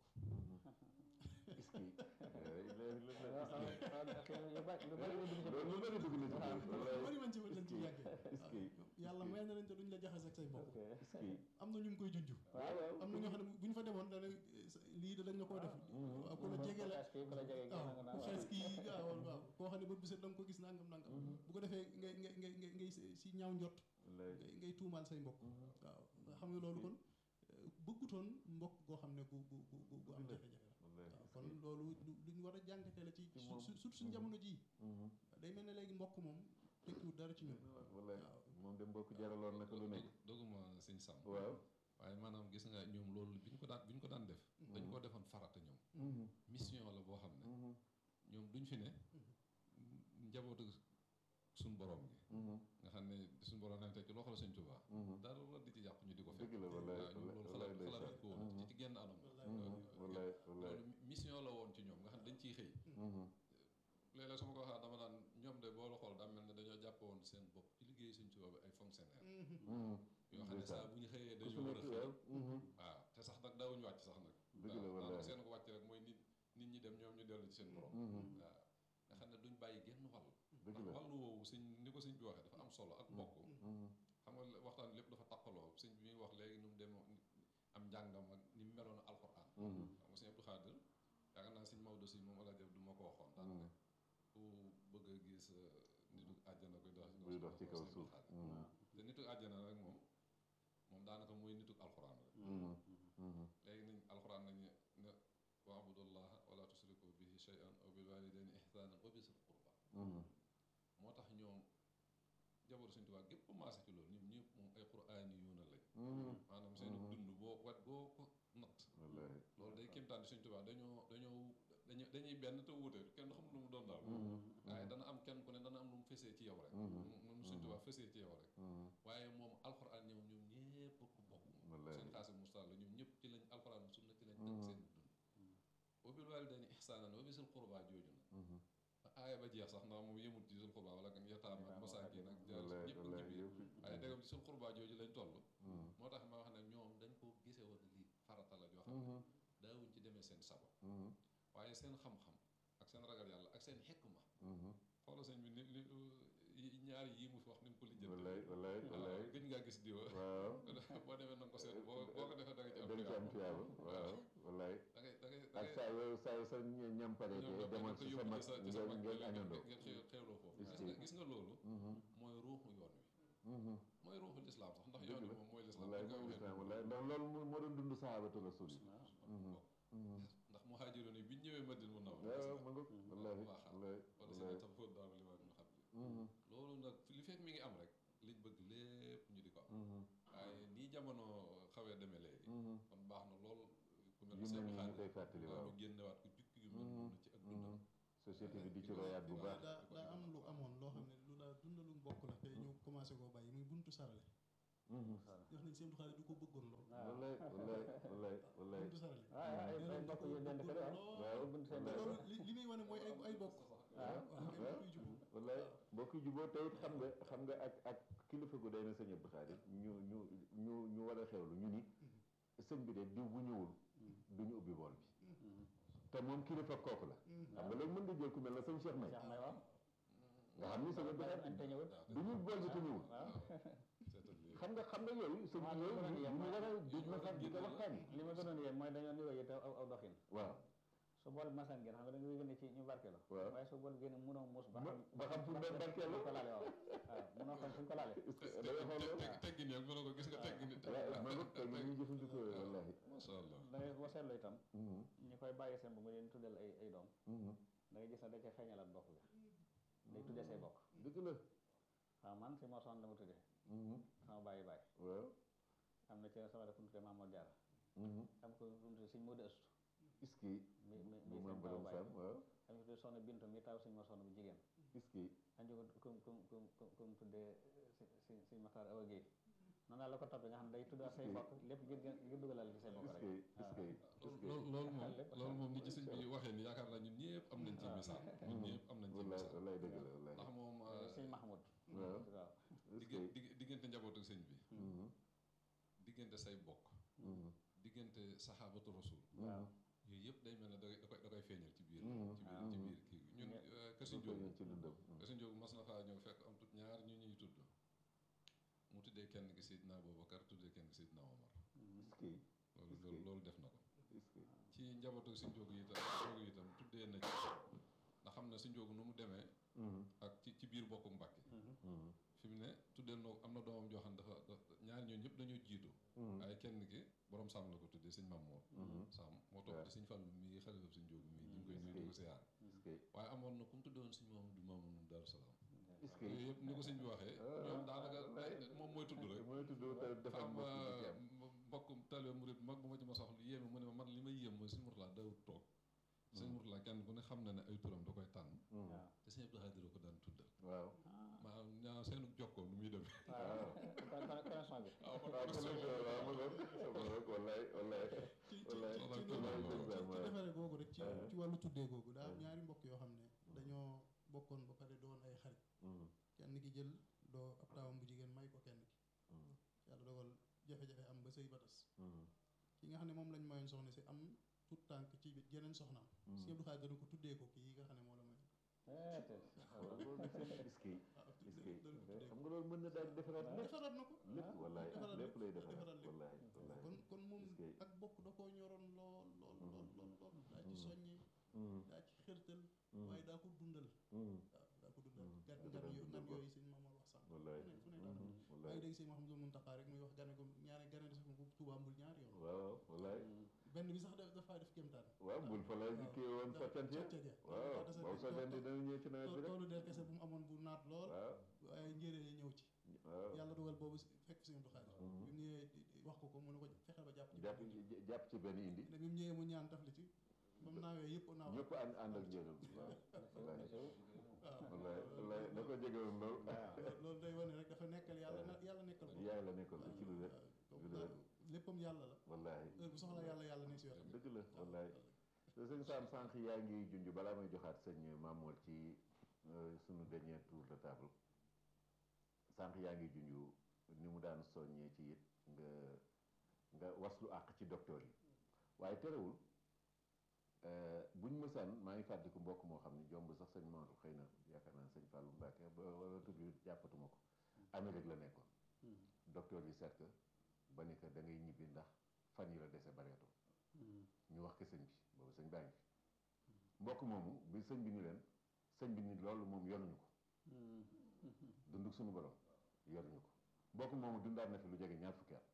bari man ci lañ ci yàggee yàlla may na leen te duñ la jaxaseeg say mbokk am na ñu ngi koy junj am na ñoo xam ne bu ñu fa demoon dana lii da dañ la koo def waaw ku la jege la waaw ku xees kii waaw waaw koo xam ne bët bu set da nga ko gis nangam nangam bu ko defee ngay ngay ngay ngay ngay si ñaaw njot ngay tuumaal say mbokk waaw nga xam ne loolu kon bëggutoon mbokk goo xam ne gu gu gu gu am jafe-jafe la waaw kon loolu luñ war a jàngate la ci surtout suñ jamono jii day mel ne léegi mbokk moom tekkiwut dara ci ñun wallaay moom de mbokk jaraloon na ko lu nekk doguma sëñ Sam waaw waaye maanaam gis nga ñoom loolu bi ñu ko daan bi ñu ko daan def dañ koo defoon farata ñoom mission la boo xam ne ñoom duñ fi ne njabootu suñ borom gi nga xam ne suñ borom nañ teg ci loxo la sëñ Tuubaa dara la di ci yàqu ñu di ko fekk dëgg la wallaay waaw ñoom loolu xalaat xalaat ko woon ci ci genn anam wallaay wallaay loolu mission la woon ci ñoom nga xam ne dañ ciy xëy léeg-léeg su ma ko waxaa dama naan ñoom de boo la xool daa mel ne dañoo jàpp woon seen bopp ci liggéey sëñ Tuubaa bi ay fonctionnaire yoo xam ne saa bu ñu xëyee dañoo war a xëy waaw te sax nag daawuñu wàcc sax nag dëgg la wallaay seen ko wàcc rek mooy nit nit ñi dem ñoom ñu dellu ci seen borom waaw nga xam ne duñ bàyyi genn wàll dëgg ndax la wàllu woowu sëñ ni ko sëñ bi waxee dafa am solo ak mbokk xam nga waxtaan lépp dafa taqaloo sëñ bi muy wax léegi nu mu dem am njàngam ak ni mu meloon alxuraan xam nga sëñ Abdou Khadre yaakaar naa sëñ Maodo si moom alaaji du ma ko waxoon daan ne ku bëgg a gis nitu àjjana koy dox buy dox ci kaw sëñ Abdou suuf Khadre te nitu àjjana rek moom moom daanaka mooy nitu alxuraan rek léegi nañ alxuraan nañu ne waabudullaha wala tusriku bihi shay'an aw bil walidayni ihsanan wa bisil qurba moo tax ñoom jaboru Sëñ Tuubaa gépp maase ci loolu ñoom ñëpp moom ay quraan yu na lañ maanaam seen dund boo wat boo ko natt wallaay loolu day kéemtaan di Sëñ Tuubaa dañoo dañoo dañu dañuy benn te wuute kenn xamul lu mu doon daal waaye dana am kenn ku ne dana am lu mu fesee ci yow rek moom Sëñ Tuubaa fesee ci yow rek waaye moom alxuraan ñoom ñoom ñëpp ko bokk moom Wallaay. seen xaasi mustaal la ñoom ñëpp ci lañ alxuraan sunna ci lañ teg seen dund wa bil waalidayni ihsaanan wa bisil qurbaa jooju na aaya ba jeex sax ndax moom yëmut ci sul xurbaa wala kan yataama ak masaakin ak jaar wallaay ñëpp wallaay ci biir yëpp waaye ndegam ci sul xurbaa jooju lañ toll moo tax ma wax ne ñoom dañ ko gise woon lii farata la joo xam ne daawuñ ci demee seen sabo waaye seen xam-xam ak seen ragal yàlla ak seen xekma xoola sëñ bi ni li ñaari yii mu fi wax ni mu ko lijjante wallaay wallaay wallaay gëj ngaa gis diwa waaw boo demee na nga ko seet boo boo ko defee da nga ci am dañ ci am tuyaaba. tuyaaba waaw wallaay da ngay da ngay da ak ngay saa yoo saa yoo sa ñam pare ñoom te nga demal ko ci sa yóbbu mag ci sa ci sa ngeen mag ngeen ngeen añandoo ngeen xew xewloo foofu Est-ce gis nga que- gis nga loolu mooy ruuxu yoon wi mooy ruuxu lislaam sax ndax dëgg yoon wi la moom mooy lislaam wallaay dañ koy moom waxee lislaam noonu. wallaay ndax loolu moo moo doon dund sahabatu rasul yi ndax muhaajiroon yi bi ñu ñëwee Madina mun na waaw ma nga wallaay baax wallaay wala si wallaay ne tam fóot daal li waa ñu xam loolu nag li fekk mi ngi am rek liñ bëgg lépp ñu di ko am waaye nii jamono xawee demee léegi kon baax na lool ku mel yu ne mel seen nii ñu xaalis koy fàttali waaw ñu génnewaat ko jukki yu mel noonu ci ak dundam société bi di ci royaat bu baax daa daa am lu amoon loo xam ne lu daa dundalu mbokk la te ñu commencé koo bàyyi muy buntu sarale wax nañ seen du xaale du ko bëggoon lool wallaay wallaay wallaay wallaay buntu sarale ah ay ay mbokk yu dend kër waaw waaw bunt seen te dend loolu li li muy wane mooy ay ay bokk waaw waaw ay mbokk yu jubbu wallaay mbokk yu juboo tey xam nga xam nga ak ak kilifa gu day na sëñ Abdou Khadir ñu ñu ñu ñu war a xewlu ñu ni sëñ bi de diw bu ñëwul duñu ubbi bool bi te moom kilifa kooku la xam nga léegi mën nga jël ku mel na sëñ Cheikh May Cheikh May waaw nga xam ni sëñ Abdou Khadir ante ñëwut du ñu bool bi te ñëwul waaw seetal lii xam nga xam nga yooyu sëñ bi yooyu ñu ñu war a di masal di ko waxtaani li ma gënoon yéen mooy dañoo niroo yi te aw aw doxin waaw su bool bi masaan génn xam nga da nga gën ci ñu barkeelu waaw waaye su bool génn mënoo muus ba xam ba xam fu mu doon barkeelu ko laale waaw waaw mënoo xam fu ñu ko laale est-ce que da ngay xool loolu teggi nii ak mënoo ko gis nga teggi ni waaw man nag tey ñuy jëfandikoo wallahi masha Allah da ngay boo seetloo itam Mhm, ñi koy bàyyi seen bu mu leen tuddal ay ay doom mhm. da ngay gis ne da ca feeñalaat bokk ga day tuddee say bokk dëgg la waaw man si moo soxna dama tuddee Mhm, sama bàyyi bàyyi waaw am na ci sama def ku ñu tuddee Mamadou Diarra mhm. am ko ku ñu tuddee Sëñ Modou Astou est-ce que mi mi bu mi maam seen taw borom bàyyi Sam waaw am ko tuddee soxna Bintu mi taw Sëñ Mor soxna bu jigéen est-ce que am ko ku ku ku ku ku mu tuddee si si Sëñ Maxtaar Awa Guèye noonu daal la ko toppee nga xam ne day tuddaat say bokk lépp ngir gën ngir dugalal ci say bokk est-ce rek que est-ce que est-ce que loolu loolu moom lépp loolu moom ni ci sëñ bi waxee ni yaakaar naa ñun ñëpp am nañ ci misaal ñun ñëpp am nañ ci wallaay misaal wallaay dëgg la wallaay ndax moom Sëñ Mahmoud waaw waaw est-ce digg que digg diggante njabootu sëñ bi Mhm, diggante say bokk mhm, diggante saxaabatu rasul waaw yooyu yëpp day mel ne da koy da koy da koy feeñal ci biir Mhm. ci biir waaw. ci biir kii ñun Kër dafa Njóogu ñëw ci dundam Kër Njóogu mas na faa ñëw fekk am tut ñaar ñu ñuy tudd mu tuddee kenn ki Seydina Aboubacar tuddee kenn ki Seydina Omar est-ce que loolu Est-ce que- loolu loolu def na ko est-ce que ci njabootu si njóogu itam njóogu itam tuddee na ci ndax xam na si njóogu nu mu demee Mhm, ak ci ci biir bokku Mbàkke mhm, fi mu ne tuddee na am na doomam joo xam ne dafa dafa ñaar ñooñu ñëpp dañoo jiitu mhm, waaye kenn ki borom sàmm la ko tuddee sëñ Mam Moor mhm. sàmm moo topp ci sëñ Fallu mi xalifa sëñ njóogu mi ñu ngi koy nuyu di ko siyaar est-ce que waaye amoon na ku mu tuddoon sëñ Mamadou Mamoun Daaru Salaam est-ce que yooyu yëpp ni ko sëñ bi waxee ñoom daanaka day- moom mooy tudd rek mooy tudd te dafa am mbokk bu ci am mbokk talibé murid mag bu ma ci ma soxla yéeme mu ne ma man li may yéem mooy sëñ Murtala dawut toog sëñ Murtala kenn ku ne xam na ne ay turam da koy tànn Mhm, waaw te sëñ Abdou Khadir ko daan tuddal waaw maanaam ñaa seenu jokkoo nu muy demee waaw connexion bi waaw kon waaw kon kon sëñ nag waaw ma ngoog ma ngoog wallaay wallaay ci ci wallaay ci wallaay ci wallaay loolu wallaay ci wallaay. defare googu rek ci Ouais. ci wàllu tuddee googu daa am Ouais. ñaari mbokk yoo xam ne dañoo bokkoon ba pare doon ay xarit Mhm, kenn ki jël doo ab taawam bu jigéen may ko kenn ki mhm, yàlla dogal jafe-jafe am ba sëy ba tas mhm, ki nga xam ne moom lañ mayoon soxna si am tout tànk ci yeneen soxnaam si Abdou Khadre dana ko tuddee ko kii nga xam ne moo la mayoon eh te waaw loolu nag seen est-ce que waaw est-ce tuddee que dana ko tuddee xam nga loolu mën na daal di defaraat lépp defaraat na ko lépp wallaay defaraat lépp lay lépp, defaraat defaraat lépp. wallaay wallaay kon kon moom Est-ce que- ak bokk da koo ñoroon lool lool lool lool lool daa ci Mhm. soññee Mhm, daa ci xërtal mhm, waaye daa ko dundal mhm, waaw daa ko dundal Mhm. gan Dëgg gan la, yo dëgg nan la. yooyu sëñ Mamour wax sànq wallaay fu ne fu ne daana mhm, maa wallaay ngi dégg sëñ Mouhamadou Mountakha rek muy wax gane ko ñaari gane des ko Tuubaa mbul ñaari yoon waaw wallaay benn bi sax da- dafa def kéemtaan waaw bul fa la waaw. kii woon soccant ya soccant ya waaw daa boobu soccant yi dana ñëw ci nawet bi rek toolu der kese bu mu amoon bu naat lool waaw waaye njéeréer yi ñëw ci waaw yàlla dogal boobu si- fekk sëñ Abdou Khadre Mhm. bi mu ñëwee di- di wax ko ko mu ne ko fexeel ba jàpp ci jàpp benn jàpp ci benn indi ne bi mu ñëwee mu ñaan taf li ci ba mu naawee yëpp naaw ñëpp ànd ànd ak njëriñ bi waaw wallaay waaw wallaay wallaay da ko jege woon lool loolu loolu day wane rek dafa nekkal yàlla na yàlla nekkal ko yaay la nekkoon ci lu wér waaw lu wér léppam yàlla la wallaay heure bu soxla yàlla yàlla ne si wetam dëgg la wallaay te sëñ Sam sànq yaa ngi junj balaa may joxaat sëñ Mamour ci euh, sunu dernier tour de table sànq yaa ngi junj ni mu daan soññee ci it nga nga waslu àq ci docteur yi waaye terewul euh, buñ mësaan maa ngi fàttaliku mbokk moo xam ni jomb sax sëñ Maodo xëy na yaakaar naa sëñ Fallou Mbacke ba wala tur bi jàppatuma ko Amérique la nekkoon docteur yi seet ko ba ni que da ngay ñibbi ndax fan yi la dese bareetul ñu wax ko sëñ bi boobu sëñ baa ngi fi mbokk moomu bi sëñ bi ni leen sëñ bi ni loolu moom yoruñu ko dunduk suñu borom yoruñu ko mbokk moomu dundaat na fi lu jege ñaar fukki at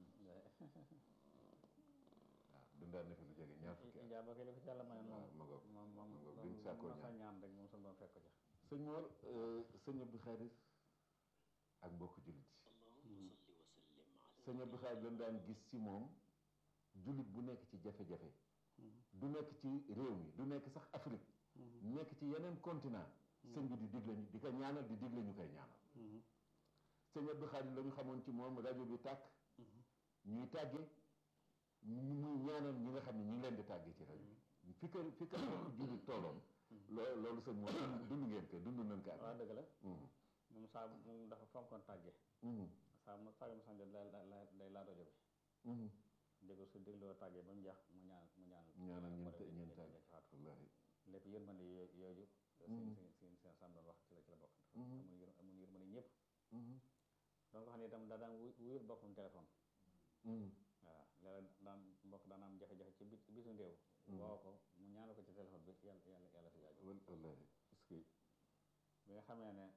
waaw dundaat na fi lu jege ñaar fukki at njaaba kay li ko ci yàlla mayoon waaw moom ma ngoog moom moom ma ngoog biñ sàkkoo masa ñaan ñaan rek moom suñu doon fekk ko ci sëñ Mor sëñ Abdou Khadir ak mbokk jullit yi sëñ Abdou Khadir dañ daan gis ci moom jullit bu nekk ci jafe-jafe du nekk ci réew mi du nekk sax Afrique nekk ci yeneen continent sëñ bi di digle ñu di ko ñaanal di digle ñu koy ñaanal sëñ Abdou Khadir la ñu xamoon ci moom rajo bi tàkk ñuy tàgge muy ñaanal ñi nga xam ne ñi ngi leen di tàgge ci rajo bi fi ko fi ko jullit tooloon loo loolu sëñ moom dund ngeen ko dund nañ ko ak waaw dëgg la moom saa moom dafa fonkoon tàgge saa mu tàgge mu sax day day laa rajo bi déglu su dégloo tàggee ba mu jeex mu ñaan mu ñaan ñaanal ñun te ñun ci tàgge faatu wallaahi lépp yërmande yo- yooyu seen seen seen seen sam doon wax ci la ci la bokk amul yër amul yërmande ñëpp donc xam ne itam daa daan wuy wuyul boppam téléphone waaw léeg daan mbokk daan am jafe-jafe ci bit bisu ndéew woo ko mu ñaanal ko ci téléphone bi yàlla yàlla yàlla fi jaaju wal wallaahi est-ce que bi nga xamee ne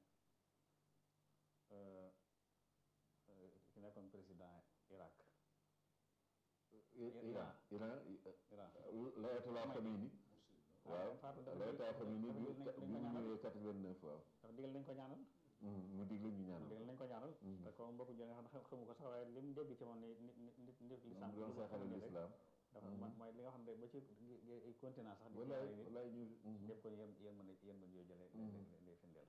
ki nekkoon président Irak Iran Iran Iran layatulaa Xameyni waaw faatu dafa layatulaa Xameyni bi dafa bi dañ ko mu ñaanal ñëwee 89 waaw dafa digal nañ ko ñaanal mu digle ñu ñaanal digal nañ ko ñaanal te ko mbokku jël nga xam ne xamu ko sax waaye li mu dégg ci moom ni nit nit nit nit mu lislaam doon saxale lislaam dafa man mooy li nga xam ne ba ci ay continent sax di ci walaay ay nit walaay ñu lépp kon yéen yéen mën a yéen mën yooyu jëlee lay firndeel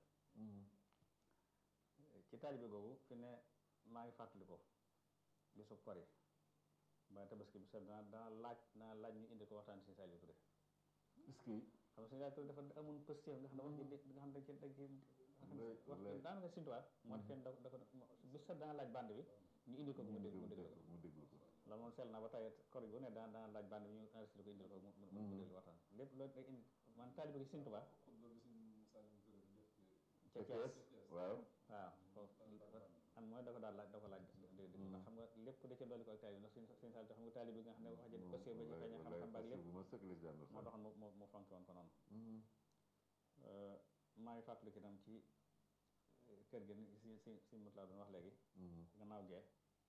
ci taalibe googu fi ne maa ngi fàttali ko bisu kori ba tabaski bi sax dana dana laaj dana laaj ñu indi ko waxtaan si Saliou Touré est-ce que xam nga si Saliou Touré dafa amoon positif nga xam ne wax ji nga xam ne dañ ci dañ ci Wallaay, wax wallaay. daanaka sintuwaat moo tax kenn da da ko bis sax dana laaj band bi ñu indi ko mu dégg mu dégg ko mu déglu ko loolu moom sell na ba tey kori gu ne daan dana laaj band bi ñu enregistré ko indil ko mu mu mu déglu waxtaan lépp loolu day indi man taalibe gi sintuwaat ca Thiès waaw waaw foofu am mooy da ko daal laaj da ko laaj dé dé ndax xam nga lépp da ca dolli ko ak taalibe ndax suñ suñ saal xam nga taalibe bi nga xam ne wax jël aussi ba ci feeñ xam-xam ba ak lépp bu ma sëkk les daan moo taxoon mu mu mu fonk woon ko noonu maa ngi fàttaliku itam ci kër gi si si si mut laa doon wax léegi gannaaw gee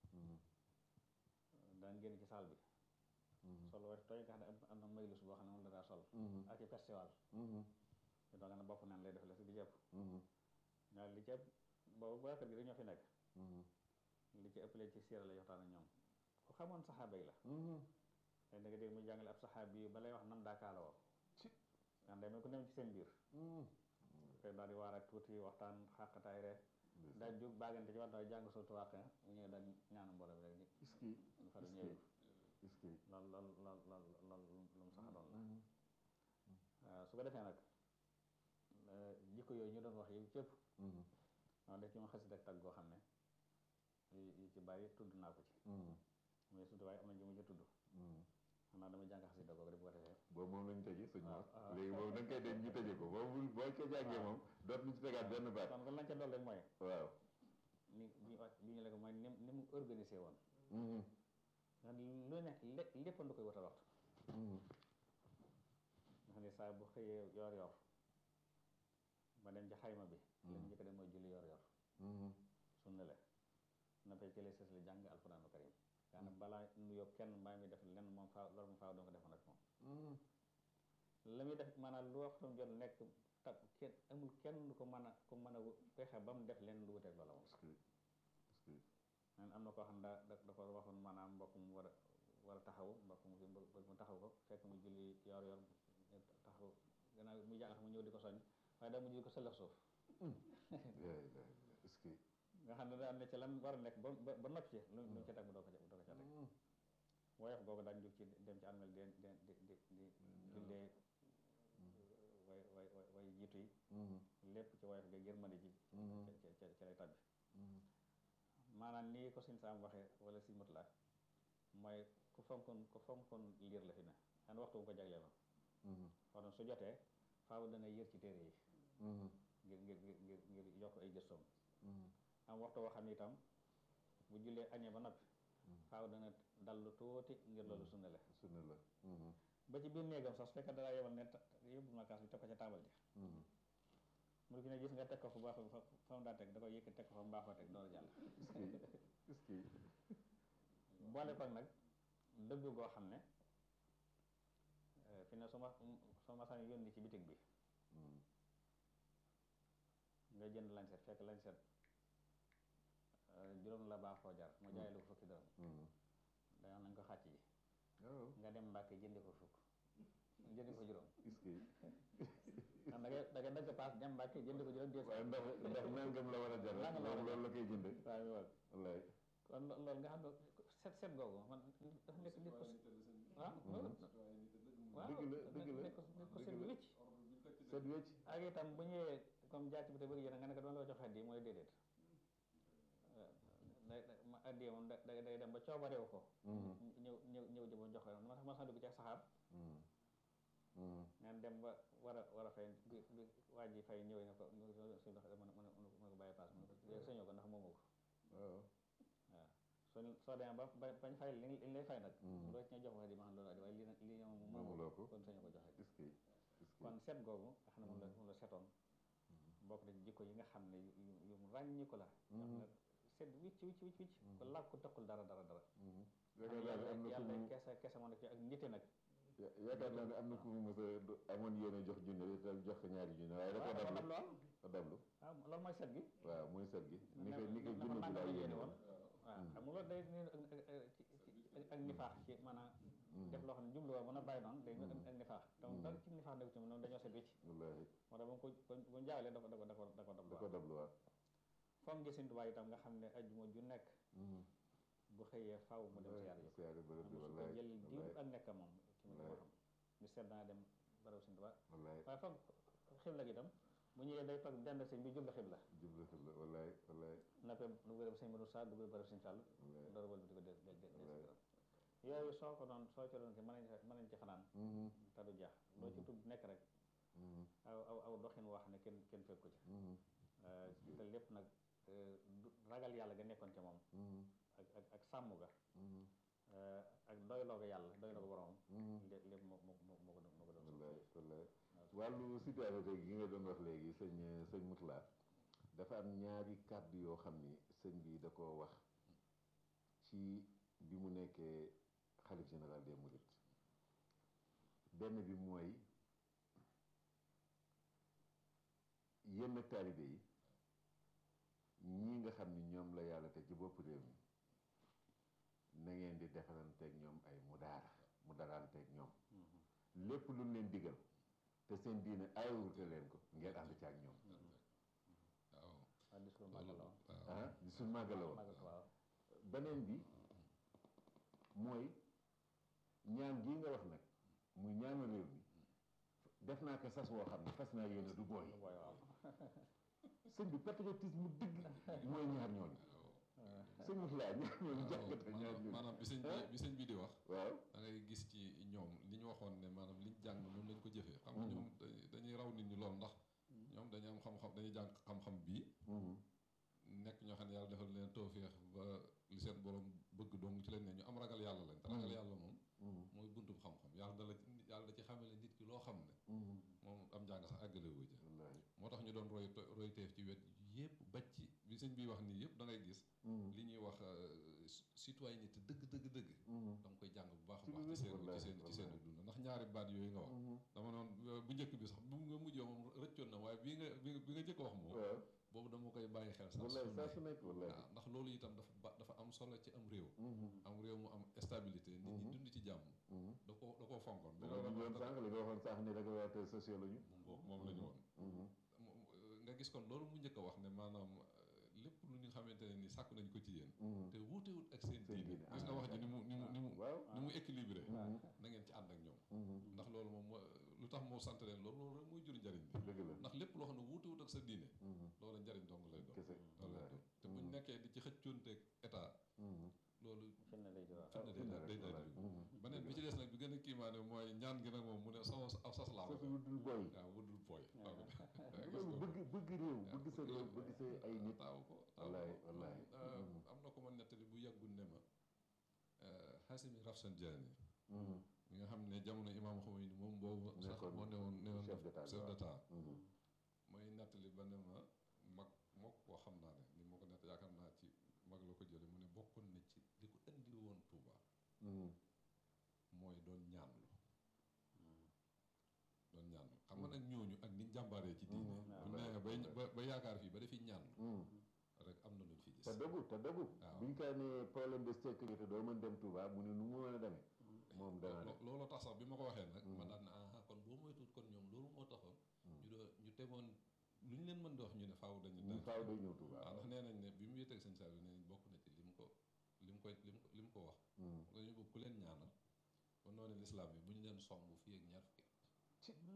daan génn ci saal bi sol wax tooy nga xam ne am am na maylus boo xam ne moom la daa sol ak ci festival te doo nga ne bopp neen lay def la si di jëpp ñaar li ci ëpp boobu waa kër gi dañoo fi nekk li ci ëpp leen ci siira la waxtaan ak ñoom ku xamoon saxaaba yi la te da nga dégg muy jàngale ab saxaaba yi ba lay wax nam daa kaala woo nga demee ku dem ci seen biir te daal di waar ak tuuti waxtaan xàqataay rek daal jóg baagante ci waxtaan jàng sootu wàq mu ñëw daal ñaanu mbooloo bi rek est-ce que ñu fa du ñëw est-ce que lool lool lool lool lool lu mu sax doon la waaw su ko defee nag jikko yooyu ñu doon wax yi cëpp noonu def ci ma xasit ak tag goo xam ne yi ci bari tudd naa ko ci mais surtout waaye am na ñu mu ci tudd xanaa dama jàng xasida googu rek bu ko defee boobu moom lañu tëjee sëñ Mor waaw. léegi boobu da nga koy dem ñu tëjee ko boobu boo ko jàngee moom dootuñu ci tegaat benn baat kon kon lañ ca dool rek mooy waaw ni bi bi ñu la ko mooy ni ni mu organisé woon nga xam ne lu nekk lé lépp lu koy wutal waxtu nga xam ne saa bu xëyee yor yor ba dem ci xayma bi lañ njëkk a dem mooy julli yor yor sunna la na fay cële sës la jàng alquraanu karim nga xam ne balaa nuyoo kenn mbaa mi def lenn moom faaw loolu moom faaw doo ko defoon rek moom la muy def maanaam lu waxtam jot nekk tab kenn amul kenn lu ko mën a ku mën a fexe ba mu def leen lu wuteeg loola moom est-ce que est-ce que man am na koo xam daa da da ko waxoon maanaam mbokk mu war a war a taxaw mbokk mu fi mbokk mu taxaw ko fekk mu julli yor yor taxaw gannaaw mu jàng xam mu ñëw di ko soññ waaye daa mujj di ko sëllax suuf yaay yaay est-ce que nga xam ne daa ne ci lan war a nekk ba ba ba noppi ci lu lu mu ca teg mu doo ko ca doo ko ca teg woyof googu daañ jóg ci dem ci armel di di di di di jullee way way way way jiitu yi lépp ci woyof ga yërmande ji ca ca ca lay tabbi maanaam nii ko suñ saam waxee wala si mut la mooy ku fonkoon ku fonkoon liir la fi ne xan waxtu mu ko jagleel la kon su jotee faaw dana yër ci téere yi ngir ngir ngir ngir ngir yokk ay gëstoom am waxtu woo xam ne itam bu jullee añee ba noppi faaw dana dallu tuuti ngir loolu sunna la sunna la ba ci biir néegam sax su fekkee dara yebal ne ta- yóbbu ma kaas bi teg ko ca taabal ja mu ki ne gis nga teg ko fu baax fa fa mu daa teg da koy yëkk teg ko fa mu baaxoo teg door a jàll est-ce que boole ko nag dëgg goo xam ne eh, fi ne su ma su ma saan yónni ci bitig bi nga jënd lañset fekk lañset eh, juróom la baaxoo jar mu jaay la ko fukki dërëm dañoo nañ ko xàcc ji waaw nga dem Mbàkke jëndi ko fukk jëndi ko juróom est-ce que da nga dagg paas dem Mbàkke jënd ko juróom deux waaye ndax ndax nangam la war a jar Nangam la war a loolu loolu la koy jënde waaw mi waaw wallaay kon lo- loolu nga xam ne set set googu man dafa nekk nit ko waaw loolu waaw dëgg la dëgg la nekk ko nekk ko dëgg set la. wicc set wecc ak itam bu ñëwee comme jàcc bi te bëgg yéen nga ne ko doon la jox addiya mooy déedéet day ma addiya moom da day day dem ba coobareew ko ñëw ñëw ñëw jëma jox ko ma tax ma sax dugg ci saxaar ngeen dem ba war a war a fay bi bi waa ji fay ñëwee ne ko suñu dox mën a mën a mën a ko bàyyi paas mu ne ko léegi sañoo ko ndax moomoo ko waaw waaw soo soo demee ba ba bañ fay li li lay fay nag loo ci ña jox wax di ma xam loolu addi waaye lii nag lii moom moomoo moomuloo ko kon sañoo ko joxe est-ce que est-ce que kon seet googu nga xam ne moom la moom la setoon bokk na ci jikko yi nga xam ne yu yu yu mu ràññi ko la nga xam ne set wicc wicc wicc wicc ko làkku takkul dara dara dara yaakaar naa ne am na ku yàlla mu kese kese moo nekk ci ak nite nag ya- yaakaar naa ne am na ku mu mos a do- amoon yéene jox junne te jox ko ñaari junne waaye dafa waaw dafa dablu dab lool dafa dablu waaw loolu mooy set gi waaw mooy set gi ni ko ni ko na junne man bi la laa yéene yéene woon woon waaw xam nga loolu day ni ak ak ak ak nifaax ci maanaam def loo xam ne jubluwoo mën a bàyyi noonu day ak ak nifaax donc dara ci nifaax nekk ci moom noonu dañoo set wicc wallaahi moo tax ba mu ko ba mu jaawalee da ko da ko da ko da ko dab da ko dablu waaw foog ngi Sëñ Tuubaa itam nga xam ne ajjuma ju nekk bu xëyee faw mu dem siyaar yi siyaare bërëb bi su ko wallaay jël diir wallaay ak nekk moom ci mu ko wallaay. xam ñu seet dana dem baraw Sëñ Tuubaa wallaay waaye foog xibla gi itam bu ñëwee day toog dend sëñ bi jublu xibla jublu xibla wallaay wallaay nappee du bërëb sëñ Modou Sa du bërëb sëñ Fall wallaay door wël bi di ko del del del wallaay. yooyu soo ko doon soo ci doon ki mën nañ ci mën nañ ci fanaan Mhm, te du jeex loo ci tudd nekk rek mhm, aw aw aw doxin wax ne kenn kenn fekku ci mhm, Euh, te lépp nag euh, du- ragal yàlla ga nekkoon ca moom mhm, ak ak ak sàmm ga mhm, euh, ak doyloo ga yàlla doyloo ga boromam mhm. lépp lépp moo moo moo moo ko doon moo ko doon wallaay wallaay wàllu citoyenneté gi nga doon wax léegi sëñ sëñ Moutala dafa am ñaari kàddu yoo xam ni sëñ bi da koo wax ci bi mu nekkee xalif général des mourides benn bi mooy yenn taalibe yi ñii nga xam ni ñoom la yàlla te ci bopp réew mi na ngeen di defalanteeg ñoom ay mudaara mudaranteeg ñoom lépp lu leen digal te seen diine ayewute leen ko ngeen ànd ci ak ñoom waaw waaw discours màggal la woon waaw ah di suñ màggala woon màggal waaw beneen bi mooy ñaan gii nga wax nag muy ñaanu réew mi def naa ko sas woo xam ne fas naa yéene du booy lu booy waaw sëñ bi patriotisme dëgg mooy ñaar ñooñu sëñ bi laa ñaar ñooñu jàngata ñaar maanaam ñooñu maanaam bi sëñ bi bi sëñ bi di wax waaw da ngay gis ci ñoom li ñu waxoon ne maanaam liñ jàng noonu lañ ko jëfee xam nga ñoom dañuy- dañuy raw nit ñi lool ndax ñoom dañuy am xam-xam dañuy jàng xam-xam bii Mhm, nekk ñoo xam ne yàlla defal leen tawféex ba li seen borom bëgg dong ci leen ne ñu am ragal yàlla lañ te ragal yàlla moom mhm, mooy buntub xam-xam yàlla da la ci yàlla da ci xamale nit ki loo xam ne mhm. moom am njàng sax àggale wu ja wallaahi moo tax ñu doon roy roy teef ci wet yépp baj ci bi sëñ bi wax nii yépp da ngay gis Mhm, li ñuy wax euh, citoyenneté dëgg dëgg dëgg mhm, da nga koy jàng bu baax a Ci baax lu ci wér, seen ci wallaay, seen ci seen wallaay. dund ndax ñaari baat yooyu nga wax mhm. dama noon bu njëkk bi sax bu nga mujjee moom rëccoon na waaye bii nga bi nga bi nga jëkk wax moom waaw boobu dama koy bàyyi xel sax wallaahi su saa ne su nekk wallaahi waaw ndax loolu itam dafa ba dafa am solo ci am réew Mhm, am réew mu am stabilité nit ñi Mhm. dund ci jàmm mhm. da ko da koo fonkoon da nga waxoon sànq li nga waxoon sànq ni régulateur sociaux la ñu. moom moom la ñu woon Mhm, Mo- nga gis kon loolu mu njëkk a wax ne maanaam euh, lépp lu ñu xamante ne ni sàkk nañ ko ci yéen mhm. te wuutewut ak seen Seen diine diine, gis nga wax ji ni mu ni mu ni mu waaw. ni mu équilibré Mhm, na ngeen ci ànd ak ñoom mhm. ndax loolu moom moo lu tax moo sant leen loolu loolu rek mooy jur njariñ bi dëgg la. ndax lépp loo xam ne wuutewut ak sa diine Mhm, loolu njariñ dong lay doon kese. loolu lay doon te buñ nekkee di ci xëccoonteeg état Mhm. loolu fi ne lay jural fitna day daal day daal di Mhm. beneen bi ci des nag bi gën a kiimaane mooy ñaan gi nag moom mu ne sama aw sas laa Sas ko wu dul boy. waaw wudul pooy waaw loolu bëgg bëgg réew bëgg sa réew bëgg sa ay nit. taaw ko taaw wallaay ko wallaay. Euh, Mhm. am na ko ma nettali bu yàggul ne ma euh, Hasimi Rafsanjani Mhm, mi nga xam ne jamono imaam Khomeini moom boobu sax Nekkoon moo newoon newoon chef d'état bi, chef waaw. d'état mhm. mooy nettali ba ne ma mag moo ko xam naa ne ni ma ko nett yaakaar naa ci mag la ko jële mu ne bokkoon na ci li ko indi woon Touba Mhm, mooy doon ñaanlu doon ñaanlu xam nga nag ñooñu ak niñ jàmbaaree ci diine Mhm. bu nee ba ba ba yaakaar fii ba defi ñaan mhm. rek am na luñ fi gis te dëggu te dëggu. waaw. biñ kaa ne problème de sécurité doo mën dem Touba mu ne nu mu mën a demee. moom dana Lo- dem. looloo tax sax bi ma ko waxee nag ma Mhm. daan ne ah kon boo moytuwut kon ñoom loolu moo taxoon ñu doon ñu tegoon lu ñu leen mën di wax ñu ne faaw dañu ñu faaw day ñëw Touba waaw ndax nee nañ ne bi mu wéeteeg sëñ Saliou nee nañ bokk na ci li mu ko li mu koy li mu ko li mu ko wax dañu bëgg ku leen ñaanal ba noonu lislaam yi bu ñu leen song fii ak ñaar fukki at mu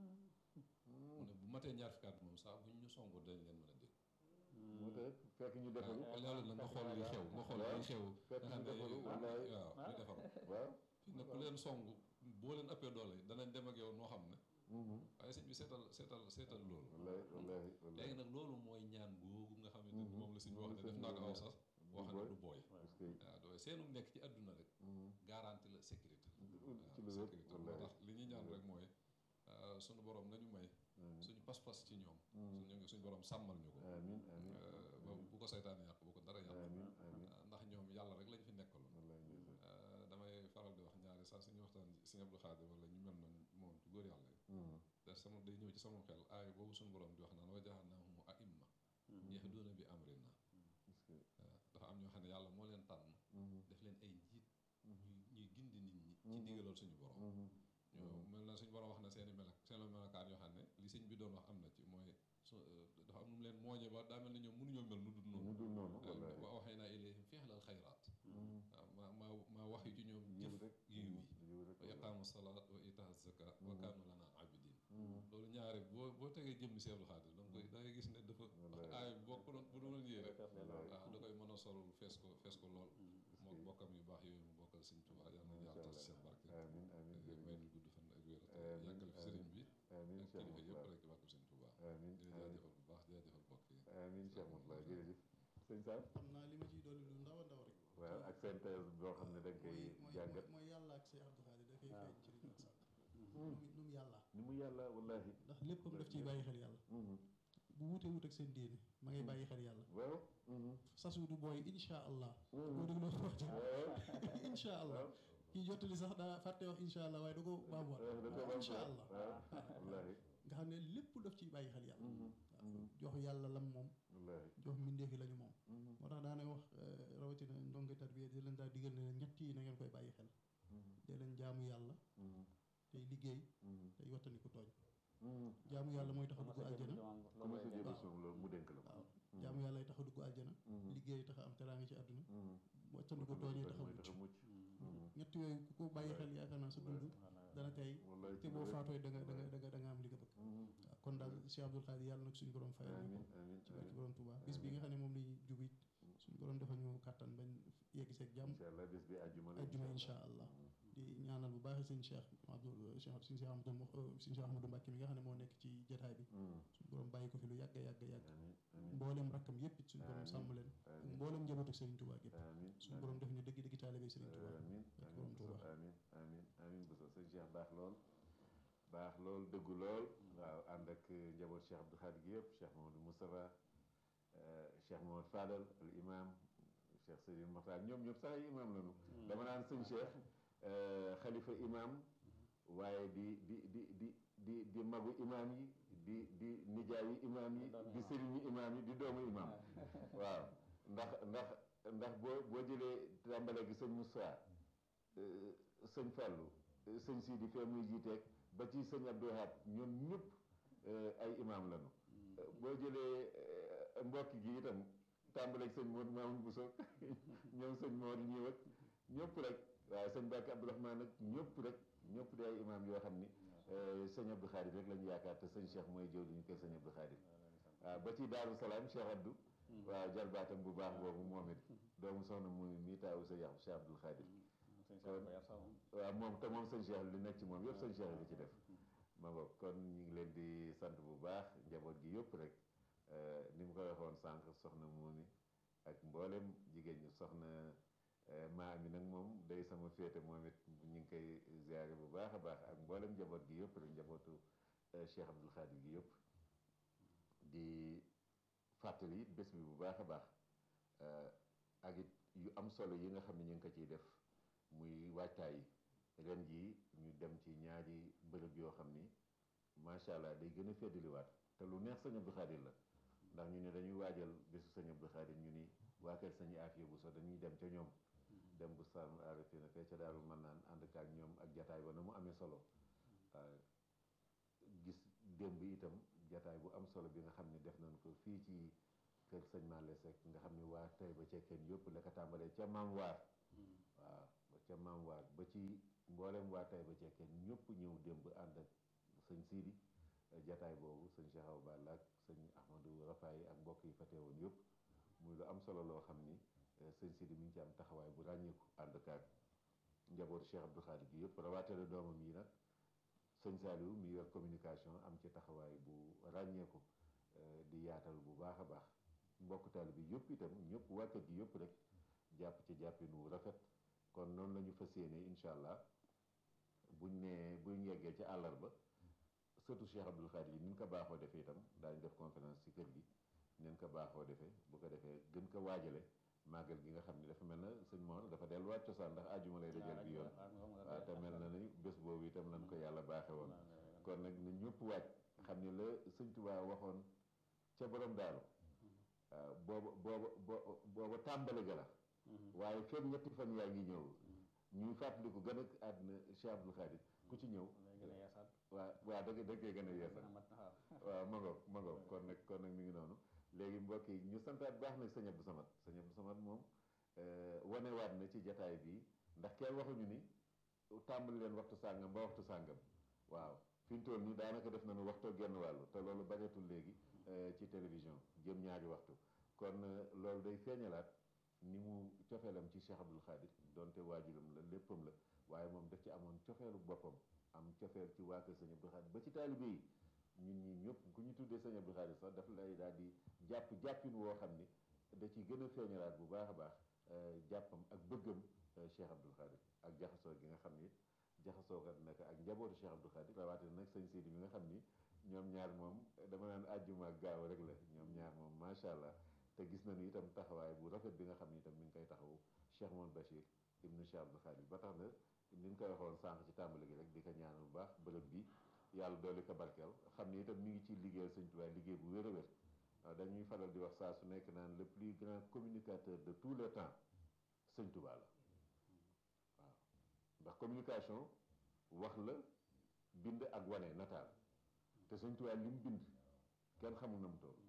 ne bu matee ñaar fukki at moom sax bu ñu ñu song dañ leen mën a dégg mu te fekk ñu defaru loolu nag nga xool li xew nga xool li xew fekk nga ñu xam ne defaru waaw wallaay ñu defaru waaw fi ne ku leen song boo leen ëppee doole danañ dem ak yow noo xam ne mhm. waaye sëñ bi seetal seetal seetal loolu wallaay wallaay wallaay léegi nag loolu mooy ñaan googu nga xamante ni moom la suñu wax ne def naa ko aw sas boo xam ne du booy parce que waaw dooy seenu nekk ci àdduna rek mhm. garanti la sécurité ci lu waaw wér sécurité moo wallaay tax li ñuy ñaan rek mooy euh, suñu borom nañu may amiin suñu pas-pas ci ñoom Mhm. suñu suñu borom sàmmal ñu ko amiin amiin euh, ba bu ko saytaan yàq bu ko dara yàq amiin amiin Euh, ndax ñoom yàlla rek lañ fi nekkaloon wallaay ndeysaan Euh, damay faral di wax ñaari saa suñu waxtaan Sëñ Abdou Khadir wala ñu mel noonu moom ci góor yàlla yi Mhm. te sama day ñëw ci sama xel aay boobu suñu borom di wax naan wa ja'alnaahum a'imma yahduuna bi amrina parce que waaw dafa am ñoo xam ne yàlla moo leen tànn mhm. def leen ay njiit Mhm. ñuy ñuy gindi nit ñi ci Mhm. ndigalal suñu borom Mhm. ñoo mel na suñu borom wax na seeni melak seen melokaan yoo xam ne li sëñ bi doon wax am na ci mooy su dafa am nu mu leen mooñe ba daa mel ne ñoom mënuñoo mel nu dul mu noonu dul noonu wallaay wa awhaynaa ilayhim fi'lal xayraat Mhm. waaw maa maa maa wax yu ci ñoom yiw jëf rek yiw yi yiw rek wa iqaamu salaat wa itaa zakat wa Mhm. kaanu lana abidin Mhm. loolu ñaare boo boo tegee jëmmi Seexul Xaadir da nga koy da ngay gis ne dafa Wallaay. aay boo ko doon bu doon yéere Wallaay. waaw da koy mën a solul fees ko fees ko lool mook que- bokkam yu baax yooyu mu bokkal sëñ Tuubaa yal nañu Masha yàlla tas Allah. seen barke amiin amiin may jërëjëf ñu gudd fan ak wér te Amiin, yàggal fi sëriñ bi amiin ak Cheikh kilifa yëpp Moutalla rek ci barke sëñ Tuubaa amiin di amiin jaajëfal bu baax di jaajëfal bokk yi amiin Cheikh Moutalla jërëjëf sëñ Sam xam naa li ma ciy dolli lu ndaw a ndaw rek waaw ak seen thèse boo xam ne da nga koy mooy mooy jàngat mooy yàlla ak Cheikh Abdou Khadir dafay waaw. feeñ ci li ñu wax sànq nu mu nu mu yàlla ni mu yàlla wallahi ndax léppam daf ciy bàyyi xel yàlla Mhm. bu wutee wut ak seen diine ma ngay bàyyi xel yàlla waaw mhm. sasu du booy insha allah Mhm. boo dégloo wax ji waaw insha allah waaw kii jottali sax daa fàtte wax insha allah waaye da ko baamuwaat waaw da ko waaw am insha solo. allah waaw wallahi nga xam ne lépp daf ciy bàyyi xel yàlla Mhm. Mhm. jox yàlla lam moom wallahi jox mbindeef yi la ñu moom Mhm. moo tax daana wax euh, rawatina ndongo tarbiya di leen daa digal ne leen ñett yi na ngeen koy bàyyi xel Mhm. dee leen jaamu yàlla Mhm. tey liggéey Mhm. tey wattandiku tooñ Mhm. jaamu yàlla mooy tax a dugg aljana comment sa jëbal suuf loolu mu dénk la ko waaw jaamu yàlla tax a dugg aljana Mhm. liggéey tax a am teraanga ci àdduna Mhm. wattandiku tooñee tax a mooy tax a mucc mucc Mhm. ñett yooyu ku ko bàyyi xel yaakaar naa sa dund dana tey wallahi te ci boo lu wér. faatooy da nga da nga da nga da nga am li nga bëgg Mhm. waaw kon daal Cheikh Abdoul Khadir yàlla nag suñu borom fayal ñu amiin ko amiin ci barke amiin borom Touba bis bi nga xam ne moom lañuy jub it suñu borom defal ñu kàttan bañ yegg seeg jàmm incha allah bés bi àjjuma la ajjuma insha allah di ñaanal bu baax sëñ Cheikh Abdou Cheikh suñu Cheikh Amadou Mo- suñu Cheikh Amadou Mbacke mi nga xam ne moo nekk ci jotaay bi Mhm. suñu borom bàyyi ko fi lu yàgg yàgg yàgg amiin amiin mboolem rakkam yépp it suñu borom Amiin. sàmm leen ak amiin mboolem njabootu Serigne Touba gépp amiin suñu borom def ñu dëgg dëgg taalibe Serigne Touba amiin Barke amiin borom Bousso Touba. amiin amiin amiin Bousso sëñ Cheikh baax lool baax lool dëggu lool waaw ànd ak njaboot Cheikh Abdou Khadir gi yëpp Cheikh Mamadou Moustapha euh, Cheikh Mamadou Fadal al imam Cheikh Seydou Mokhtar ñoom ñëpp sax ay imam lañu dama naan sëñ Cheikh euh, xalifa imam waaye di di di di di di magu imam yi di di nijaayi imam yi di sëriñu imam yi di doomu imam waaw ndax ndax ndax boo boo jëlee tàmbale gi sëñ Moussa euh, sëñ Fallou euh, sëñ Sidi fee muy jiiteeg ba ci sëñ Abdou Wahab ñoom ñëpp euh, ay imam lañu Euh, boo jëlee euh, mbokk gi itam tàmbaleeg sëñ Modou Mamoun Bousso ñoom sëñ Modou ñëw ak ñëpp rek waaw sëñ Bakk Abdourahmane ak ñëpp rek ñëpp di ay imam yoo xam ni euh, sëñ Abdou Khadir rek la ñu yaakaar te sëñ Cheikh mooy jëw ñu koy sëñ Abdou Khadir waaw ba ci Daaru Salaam Cheikh Abdou waaw jarbaatam bu baax boobu moom it doomu soxna mu mii taawu sa yàqu Cheikh Abdou Khadir waaw moom te moom sëñ Cheikh li nekk ci moom yëpp sëñ Cheikh li ci def ma ngoog kon ñu ngi leen di sant bu baax njaboot gi yëpp rek euh, ni mu ko waxoon sànq soxna Moumi ak mboolem jigéen ñi soxna euh, maa mi nag moom day sama féete moom it ñu ngi koy ziare bu baax a baax ak mboolem njaboot gi yëpp rek njabootu euh, Cheikh Abdoul Khadir gi yëpp di fàttali it bés bi bu baax a baax euh, ak it yu am solo yi nga xam ne ñu ngi ko ciy def muy waajtaay yi ren jii ñu dem ci ñaari bërëb yoo xam ni macha allah day gën a feddaliwaat te lu neex sëñ Abdou Khadir la ndax ñu ne dañuy waajal bésu sëñ Abdou Khadir ñu ni waa kër sëñ Afia bu so dañuy dem ca ñoom dem bu saan arafina fee ca daaru mën naan ànd ak ak ñoom ak jataay ba na mu amee solo waaw gis démb itam jataay bu am solo bi nga xam ne def nañ ko fii ci kër sëñ Malle Seck nga xam ne waa tey ba cekkeen yëpp la ko tàmbalee ca maam waar waaw ba ca maam waar ba ci mboolem waa tey ba cekkeen ñëpp ñëw démb ànd ak sëñ Sidi jataay boobu sëñ Cheikh Awa Balla ak sëñ Ahmadou Rafaay ak mbokk yi fa teewoon yëpp muy lu am solo loo xam ni sëñ Sidi mi ngi ci am taxawaay bu ràññeeku ànd kaag njaboot Cheikh Abdou Khadir gi yëpp rawaatale doomam yi nag sëñ Saliou mi yor communication am ci taxawaay bu ràññeeku di yaatal bu baax a baax mbokk taal bi yëpp itam ñëpp waa kër gi yëpp rek jàpp ci jàppinu rafet kon noonu la ñu fas yéene incha allah buñ nee buñ yeggee ci àllarba surtout Cheikh Abdou Khadir yi ni ñu ko baaxoo defee itam daañu def conférence ci kër gi neen ko baaxoo defee bu ko defee gën ko waajale màggal gi nga xam ne dafa mel na sëñ Mor dafa delluwaat cosaan ndax àjjuma lay dajal bi yoon waaw te mel na ni bés boobu itam lañ ko yàlla baaxe woon kon nag na ñëpp waaj xam ne la sëñ Tuubaa waxoon ca borom daaru waaw booba booba booba tàmbali ga la waaye fekk ñetti fan yaa ngi ñëw ñuy fàttaliku gën a àdduna Cheikh Abdou Khadir ku ci ñëw waaw waaw da da koy gën a yeesal waaw ma ngoog ma ngoog kon nag kon nag mi ngi noonu léegi mbokk yi ñu santaat baax nag sëñ Abdou Samad sëñ Abdou Samad moom wanewaat na ci jataay bi ndax kenn waxuñu ni tàmbali leen waxtu sàngam ba waxtu sàngam waaw fi ñu toll nii daanaka def nañu waxtoo genn wàllu te loolu bañatul léegi ci télévision jëm ñaari waxtu kon loolu day feeñalaat ni mu cofeelam ci Cheikh Abdou Khadir donte waajuram la léppam la waaye moom daf ci amoon cofeelu boppam am cofeel ci waa kër sëñ Abdou Khadir ba ci taalibe yi ñun ñi ñëpp ku ñu tuddee sëñ Abdou Khadir sax daf lay daal di jàpp jàppin woo xam ni da ci gën a feeñalaat bu baax a baax jàppam ak bëggam Cheikh Abdou Khadir ak jaxasoo gi nga xam ni jaxasoo kat nag ak njabootu Cheikh Abdou Khadir rawatina nag sëñ Sidi mi nga xam ni ñoom ñaar moom dama naan àjjuma ak gaaw rek la ñoom ñaar moom macha allah te gis nañu itam taxawaay bu rafet bi nga xam ni itam mi ngi koy taxawu Cheikh Mohamed Bachir ibnu Cheikh Abdou Khadir ba tax na ni ñu koy waxoon sànq ci tàmbali gi rek di ko ñaanal bu baax bërëb bi yàlla doole ko barkeel xam ni itam mi ngi ciy liggéeyal sëñ Tuubaa liggéey bu wér a wér dañuy faral di wax saa su nekk naan le plus grand communicateur de tous les temps sëñ Tuubaa la waaw ndax communication wax la bind ak wane nataal te sëñ Tuubaa li mu bind kenn xamul na mu toll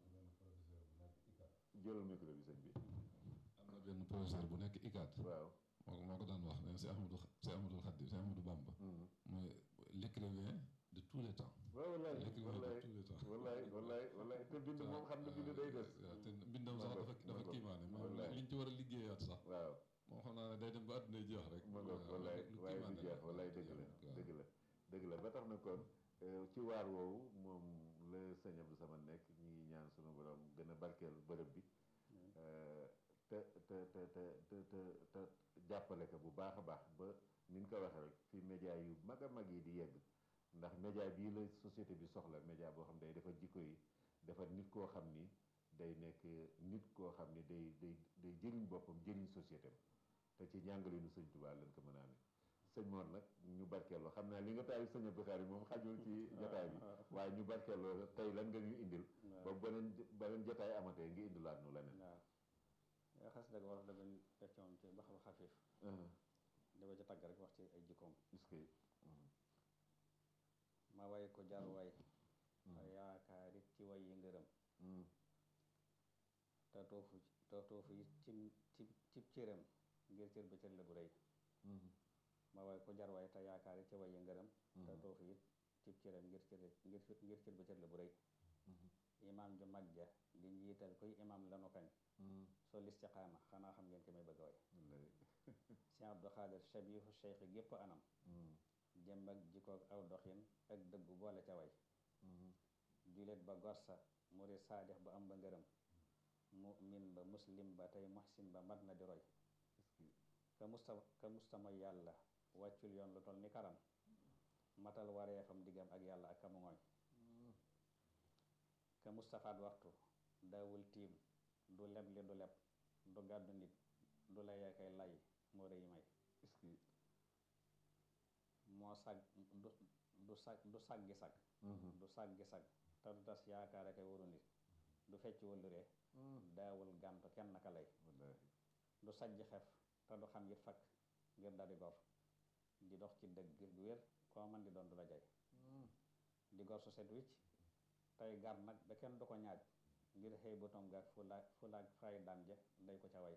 jëlal micro bi sëñ bi am na benn professeur bu nekk ICAT waaw moo moo ko daan wax ne si Ahmadou si Ahmadou Khadim si Ahmadou Bamba mooy l'écrivain de tous les temps waaw wallaay l'écrivain wallaay de tous les temps wallaay wallaay wallaay te bind moom xam na bind day des waaw te bindam sax dafa dafa kiimaane moom wallaay. liñ ci war a liggéeyaat sax waaw moom xam naa ne day dem ba àdduna jeex rek ma ngoog wallaay lu waaye du kiimaane jeex la. wallaay dëgg la waaw. dëgg la dëgg la ba tax na kon euh, ci waar woowu moom la sëñ Abdou Samad nekk ñu ngi ñaan sunu borom gën a barkeel bërëb bi euh, te te te te te te te jàppale ko bu baax a baax ba ni ñu ko waxee rek fi média yu mag a mag yi di yegg ndax média bii la société bi soxla média boo xam day defar jikko yi defar nit koo xam ni day nekk nit koo xam ni day day day jëriñ boppam jëriñ société te ci njàngalinu sëñ Tuubaa lañ ko mën a amee sëñ Mor nag ñu barkeeloo xam naa li nga taal sëñ Abdou Khadir moom xajul ci jotaay bi waaye ñu barkeeloo tey lan nga ñu indil ba beneen beneen jotaay amatee nga indilaat nu leneen waaw yoo xas dëgg wolof dëgg def ci moom ci baxalu xafiif di ko ci tagg rek wax ci ay jikkoom est-ce que ma way ko jar way te yaakaarit ci way yi ngërëm te toofu te toofu it cim ci cib cëram ngir cër ba cër la bu rëy ma way ko jar way te yaakaarit ci way yi ngërëm te toofu it cib cëram ngir cër ngir ngir cër ba cër la bu rëy imaam ju mag ja di njiital kuy imaam lanu kañ sol istiqaama xanaa xam ngeen ki may bëgg a way Cheikh Abdou Khadir shabihu cheikh gépp anam jëm ak jikoog aw doxin ak dëggu boole ca way julit ba gorsa murid saadix ba am ba ngërëm mu'min ba muslim ba tey muhsin ba mat na di roy ka musta ka musta mooy yàlla wàccul yoon lu toll ni karam matal wareefam diggam ak yàlla ak kamu ngooñ ka mustafaat waxtu daawul tiim du leb li du leb du gàddu nit du la yeekay lay moo rëy may est-ce que moo sag du du sag du saggi sag du saggi sag te du tas yaakaar akay waru nit du fecc wëlluree daawul gàntu kenn naka lay wallaahi du sajj xef te du xam yit fakk ngir daldi gor di dox ci dëgg gu wér koo man di doon du la jay di gor su set wicc tey gar nag ba kenn du ko ñaaj ngir xëy botom gaag fulaag fulaag fay dam ja day ko ca way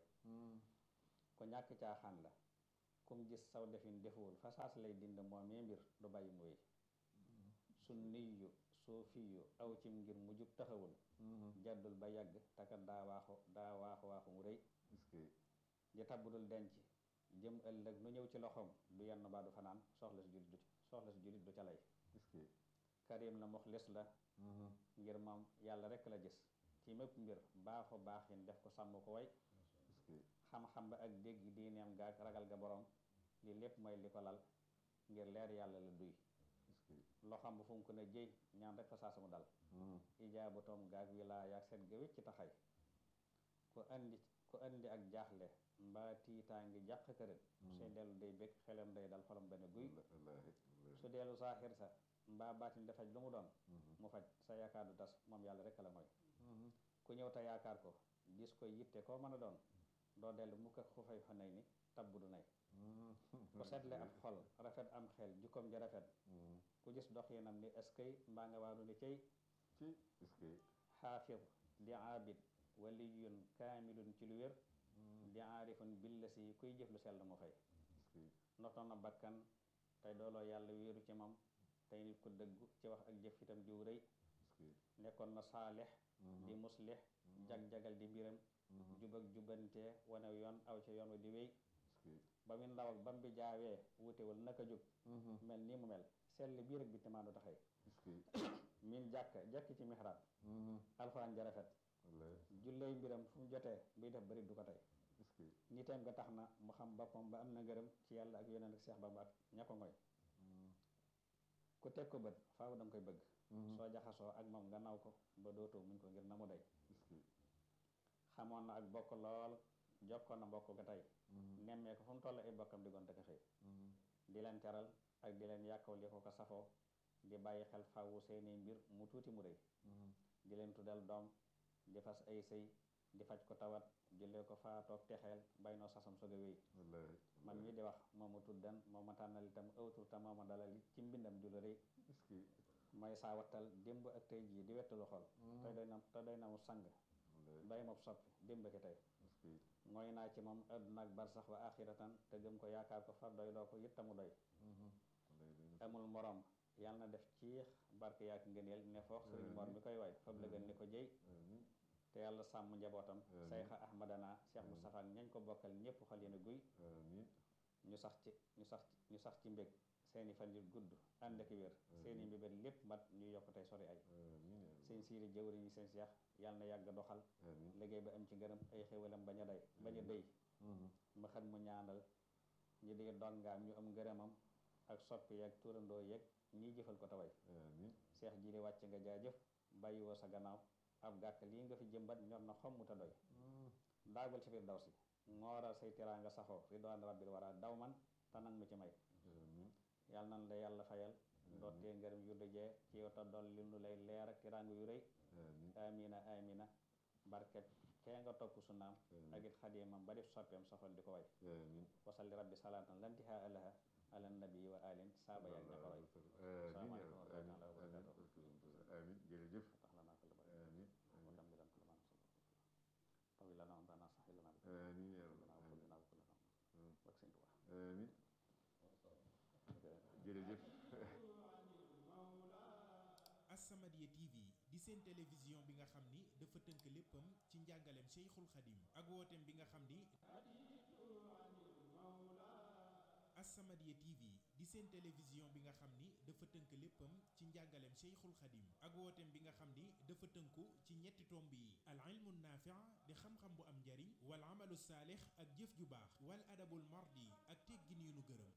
ku ñàkk caaxaan la kum gis saw defin defuwul fa saas lay dind moom mee mbir du bàyyi mu wéy su niyu suufiyu aw cim ngir mu jub taxawul jaddul ba yàgg takat daa waaxu daa waaxu waaxu mu rëy ji tabbudul denc jëm ëllëg nu ñëw ci loxoom du yenn baa du fanaan soxla si julit du soxla si julit du ca lay karim la muxlis la ngir moom yàlla rekk la gis ci mépp mbir baaxu baaxin def ko sàmm ko way xam-xam ba ak dégg diineem gaag ragal ga borom li lépp mooy li ko lal ngir leer yàlla la duy loxam bu fu mu ko ne jëy ñaan rek fa saa sama dal ijaabu toom gaag wilaaya ak set ga wécc ci taxay ku andi ku andi ak jaaxle mbaa tiitaa ngi jàq kërit suy dellu day bég xelam day dal xolam benn guy su dellu saaxir sa mbaa baatin dafaj lu mu doon mu faj sa yaakaar du tas moom yàlla rek la mooy ku ñëw te yaakaar ko gis ko yitte koo mën a doon doo dellu mu ko xufay xonay ni tabb du nay ku setle ab xol rafet am xel jukkoom ji rafet ku gis doxinam ni eskay mbaa nga waaru ni cey xaafid di aabid waliyun kaamilun ci lu wér di aarifun billa si kuy jëf lu sell mu fay notoon na bakkan tey dooloo yàlla wéeru ci moom tey nit ku dëggu ci wax ak jëf itam diw rëy nekkoon na saalix di muslix jag-jagal di mbiram jub ak jubbante wane yoon aw ci yoon wa di wéy ba mu ndaw ak bam bi jaawee wutewul naka jub mel nii mu mel sell biir ak bi timaandu taxay min jàkk jekk ci mixraab alxuraan ja rafet julley mbiram fu mu jotee buy def bari du ko tey niteem nga tax na mu xam boppam ba am na ngërëm ci yàlla ak yonent ak Seex Bamba ak ña ko ngoy ku teg ko bët faaw da nga koy bëgg soo jaxasoo ak moom nga naw ko ba dootoo muñ ko ngir na mu day xamoon na ak bokk lool jokkoon na mbokk ga tey nemmee ko fu mu toll ay bokkam di gonte ko xëy di leen teral ak di leen yàkkaw li ko ko safoo di bàyyi xel fàwwu seeni mbir mu tuuti mu rëy di leen tuddal doom di fas ay sëy di faj ko tawat jullee ko faatoog texeel bay noo sasam soog a wéy man mii di wax moomu tuddan moo ma tànnal itam ëwtur te moo ma dalal ci mbindam ju la rëy mooy saa wattal démb ak tey jii di wettalu xol te doy na te doy na mu sang doy moom soppi démb ki tey mooy naa ci moom àdduna ak barsax wa axiratan te gëm ko yaakaar ko far doy loo ko it tamu doy amul morom yàlla na def ciix barke yaak ngëneel ne foox sëriñ mor mi koy way fab la gën ni ko jëy te yàlla sàmm njabootam sayxa ahmadana cheikh moustapha ak ñañ ko bokkal ñëpp xol yéen a guy ñu sax ci ñu sax ñu sax ci mbég seeni fan yu gudd ànd ak wér seeni mbébét lépp mat ñu yokk tey sori ay seen siiri jëwriñ yi seen seex yàlla na yàgg doxal liggéey ba am ci ngërëm ay xéwalam bañ a day bañ a day ma xam mu ñaanal ñi di dongaam ñu am ngërëmam ak soppi yeeg turandoo yeeg ñiy jëfal ko taway seex ji li wàcc nga jaajëf bàyyi woo sa gannaaw ab gàkk lii nga fi jëmbat ñor na xomm te doy daagul ci biir daw si ngooral say teraanga saxoo ridwaan rabbil wara daw man te nag mu ci may yàlla nan la yàlla fayal dootee ngërëm yu dujee ci yow te dool li nu lay leer ak teraanga yu rëy amina amina barket kee nga topp su naam ak it xadimam ba def soppeem soxal di ko way wasalli rabbi salaatan lantiha alaha ala nabi wa alin saaba yaag ña ko roy salaamaaleykum wa rahmatullahi wa barakatuh amin jërëjëf tax lana kulli barakatuh amin wa tambilan kulli ma nasal tawi lana antana sahi lana bi amin ya lana wa kulli na wa kulli Mm. bak sëñ Tuubaa amin jërëjëf As-Samadiyya TV di seen télévision bi nga xam ni dafa tënk léppam ci njàngaleem Cheikhul Khadim ak wooteem bi nga xam ni As-Samadiyya TV di seen télévision bi nga xam ni dafa tënk léppam ci njàngaleem Cheikhul Khadim ak wooteem bi nga xam ni dafa tënku ci ñetti tomb yi al ilmu naafi' di xam-xam bu am njariñ wal amalu saalix ak jëf ju baax wal adabul mardi ak teggin yu nu gërëm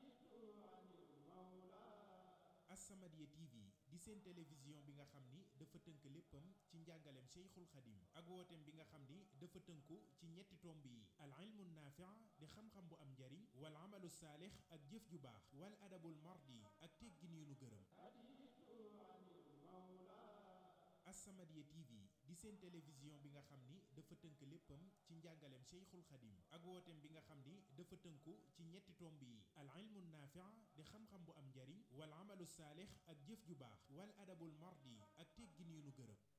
As-Samadiyya TV di seen télévision bi nga xam ni dafa tënk léppam ci njàngaleem Cheikhul Khadim ak wooteem bi nga xam ni dafa tënku ci ñetti tomb yi al ilmu naafi' di xam-xam bu am njariñ wal amalu saalix ak jëf ju baax wal adabul mardi ak teggin yu nu gërëm As-Samadiyya TV di seen télévision bi nga xam ni dafa tënk léppam ci njàngaleem Cheikhul Khadim ak wooteem bi nga xam ni dafa tënku ci ñetti tomb yi al ilmu naafi di xam-xam bu am njariñ wal amalu saalix ak jëf ju baax wal adabul mardi ak teggin yu nu gërëm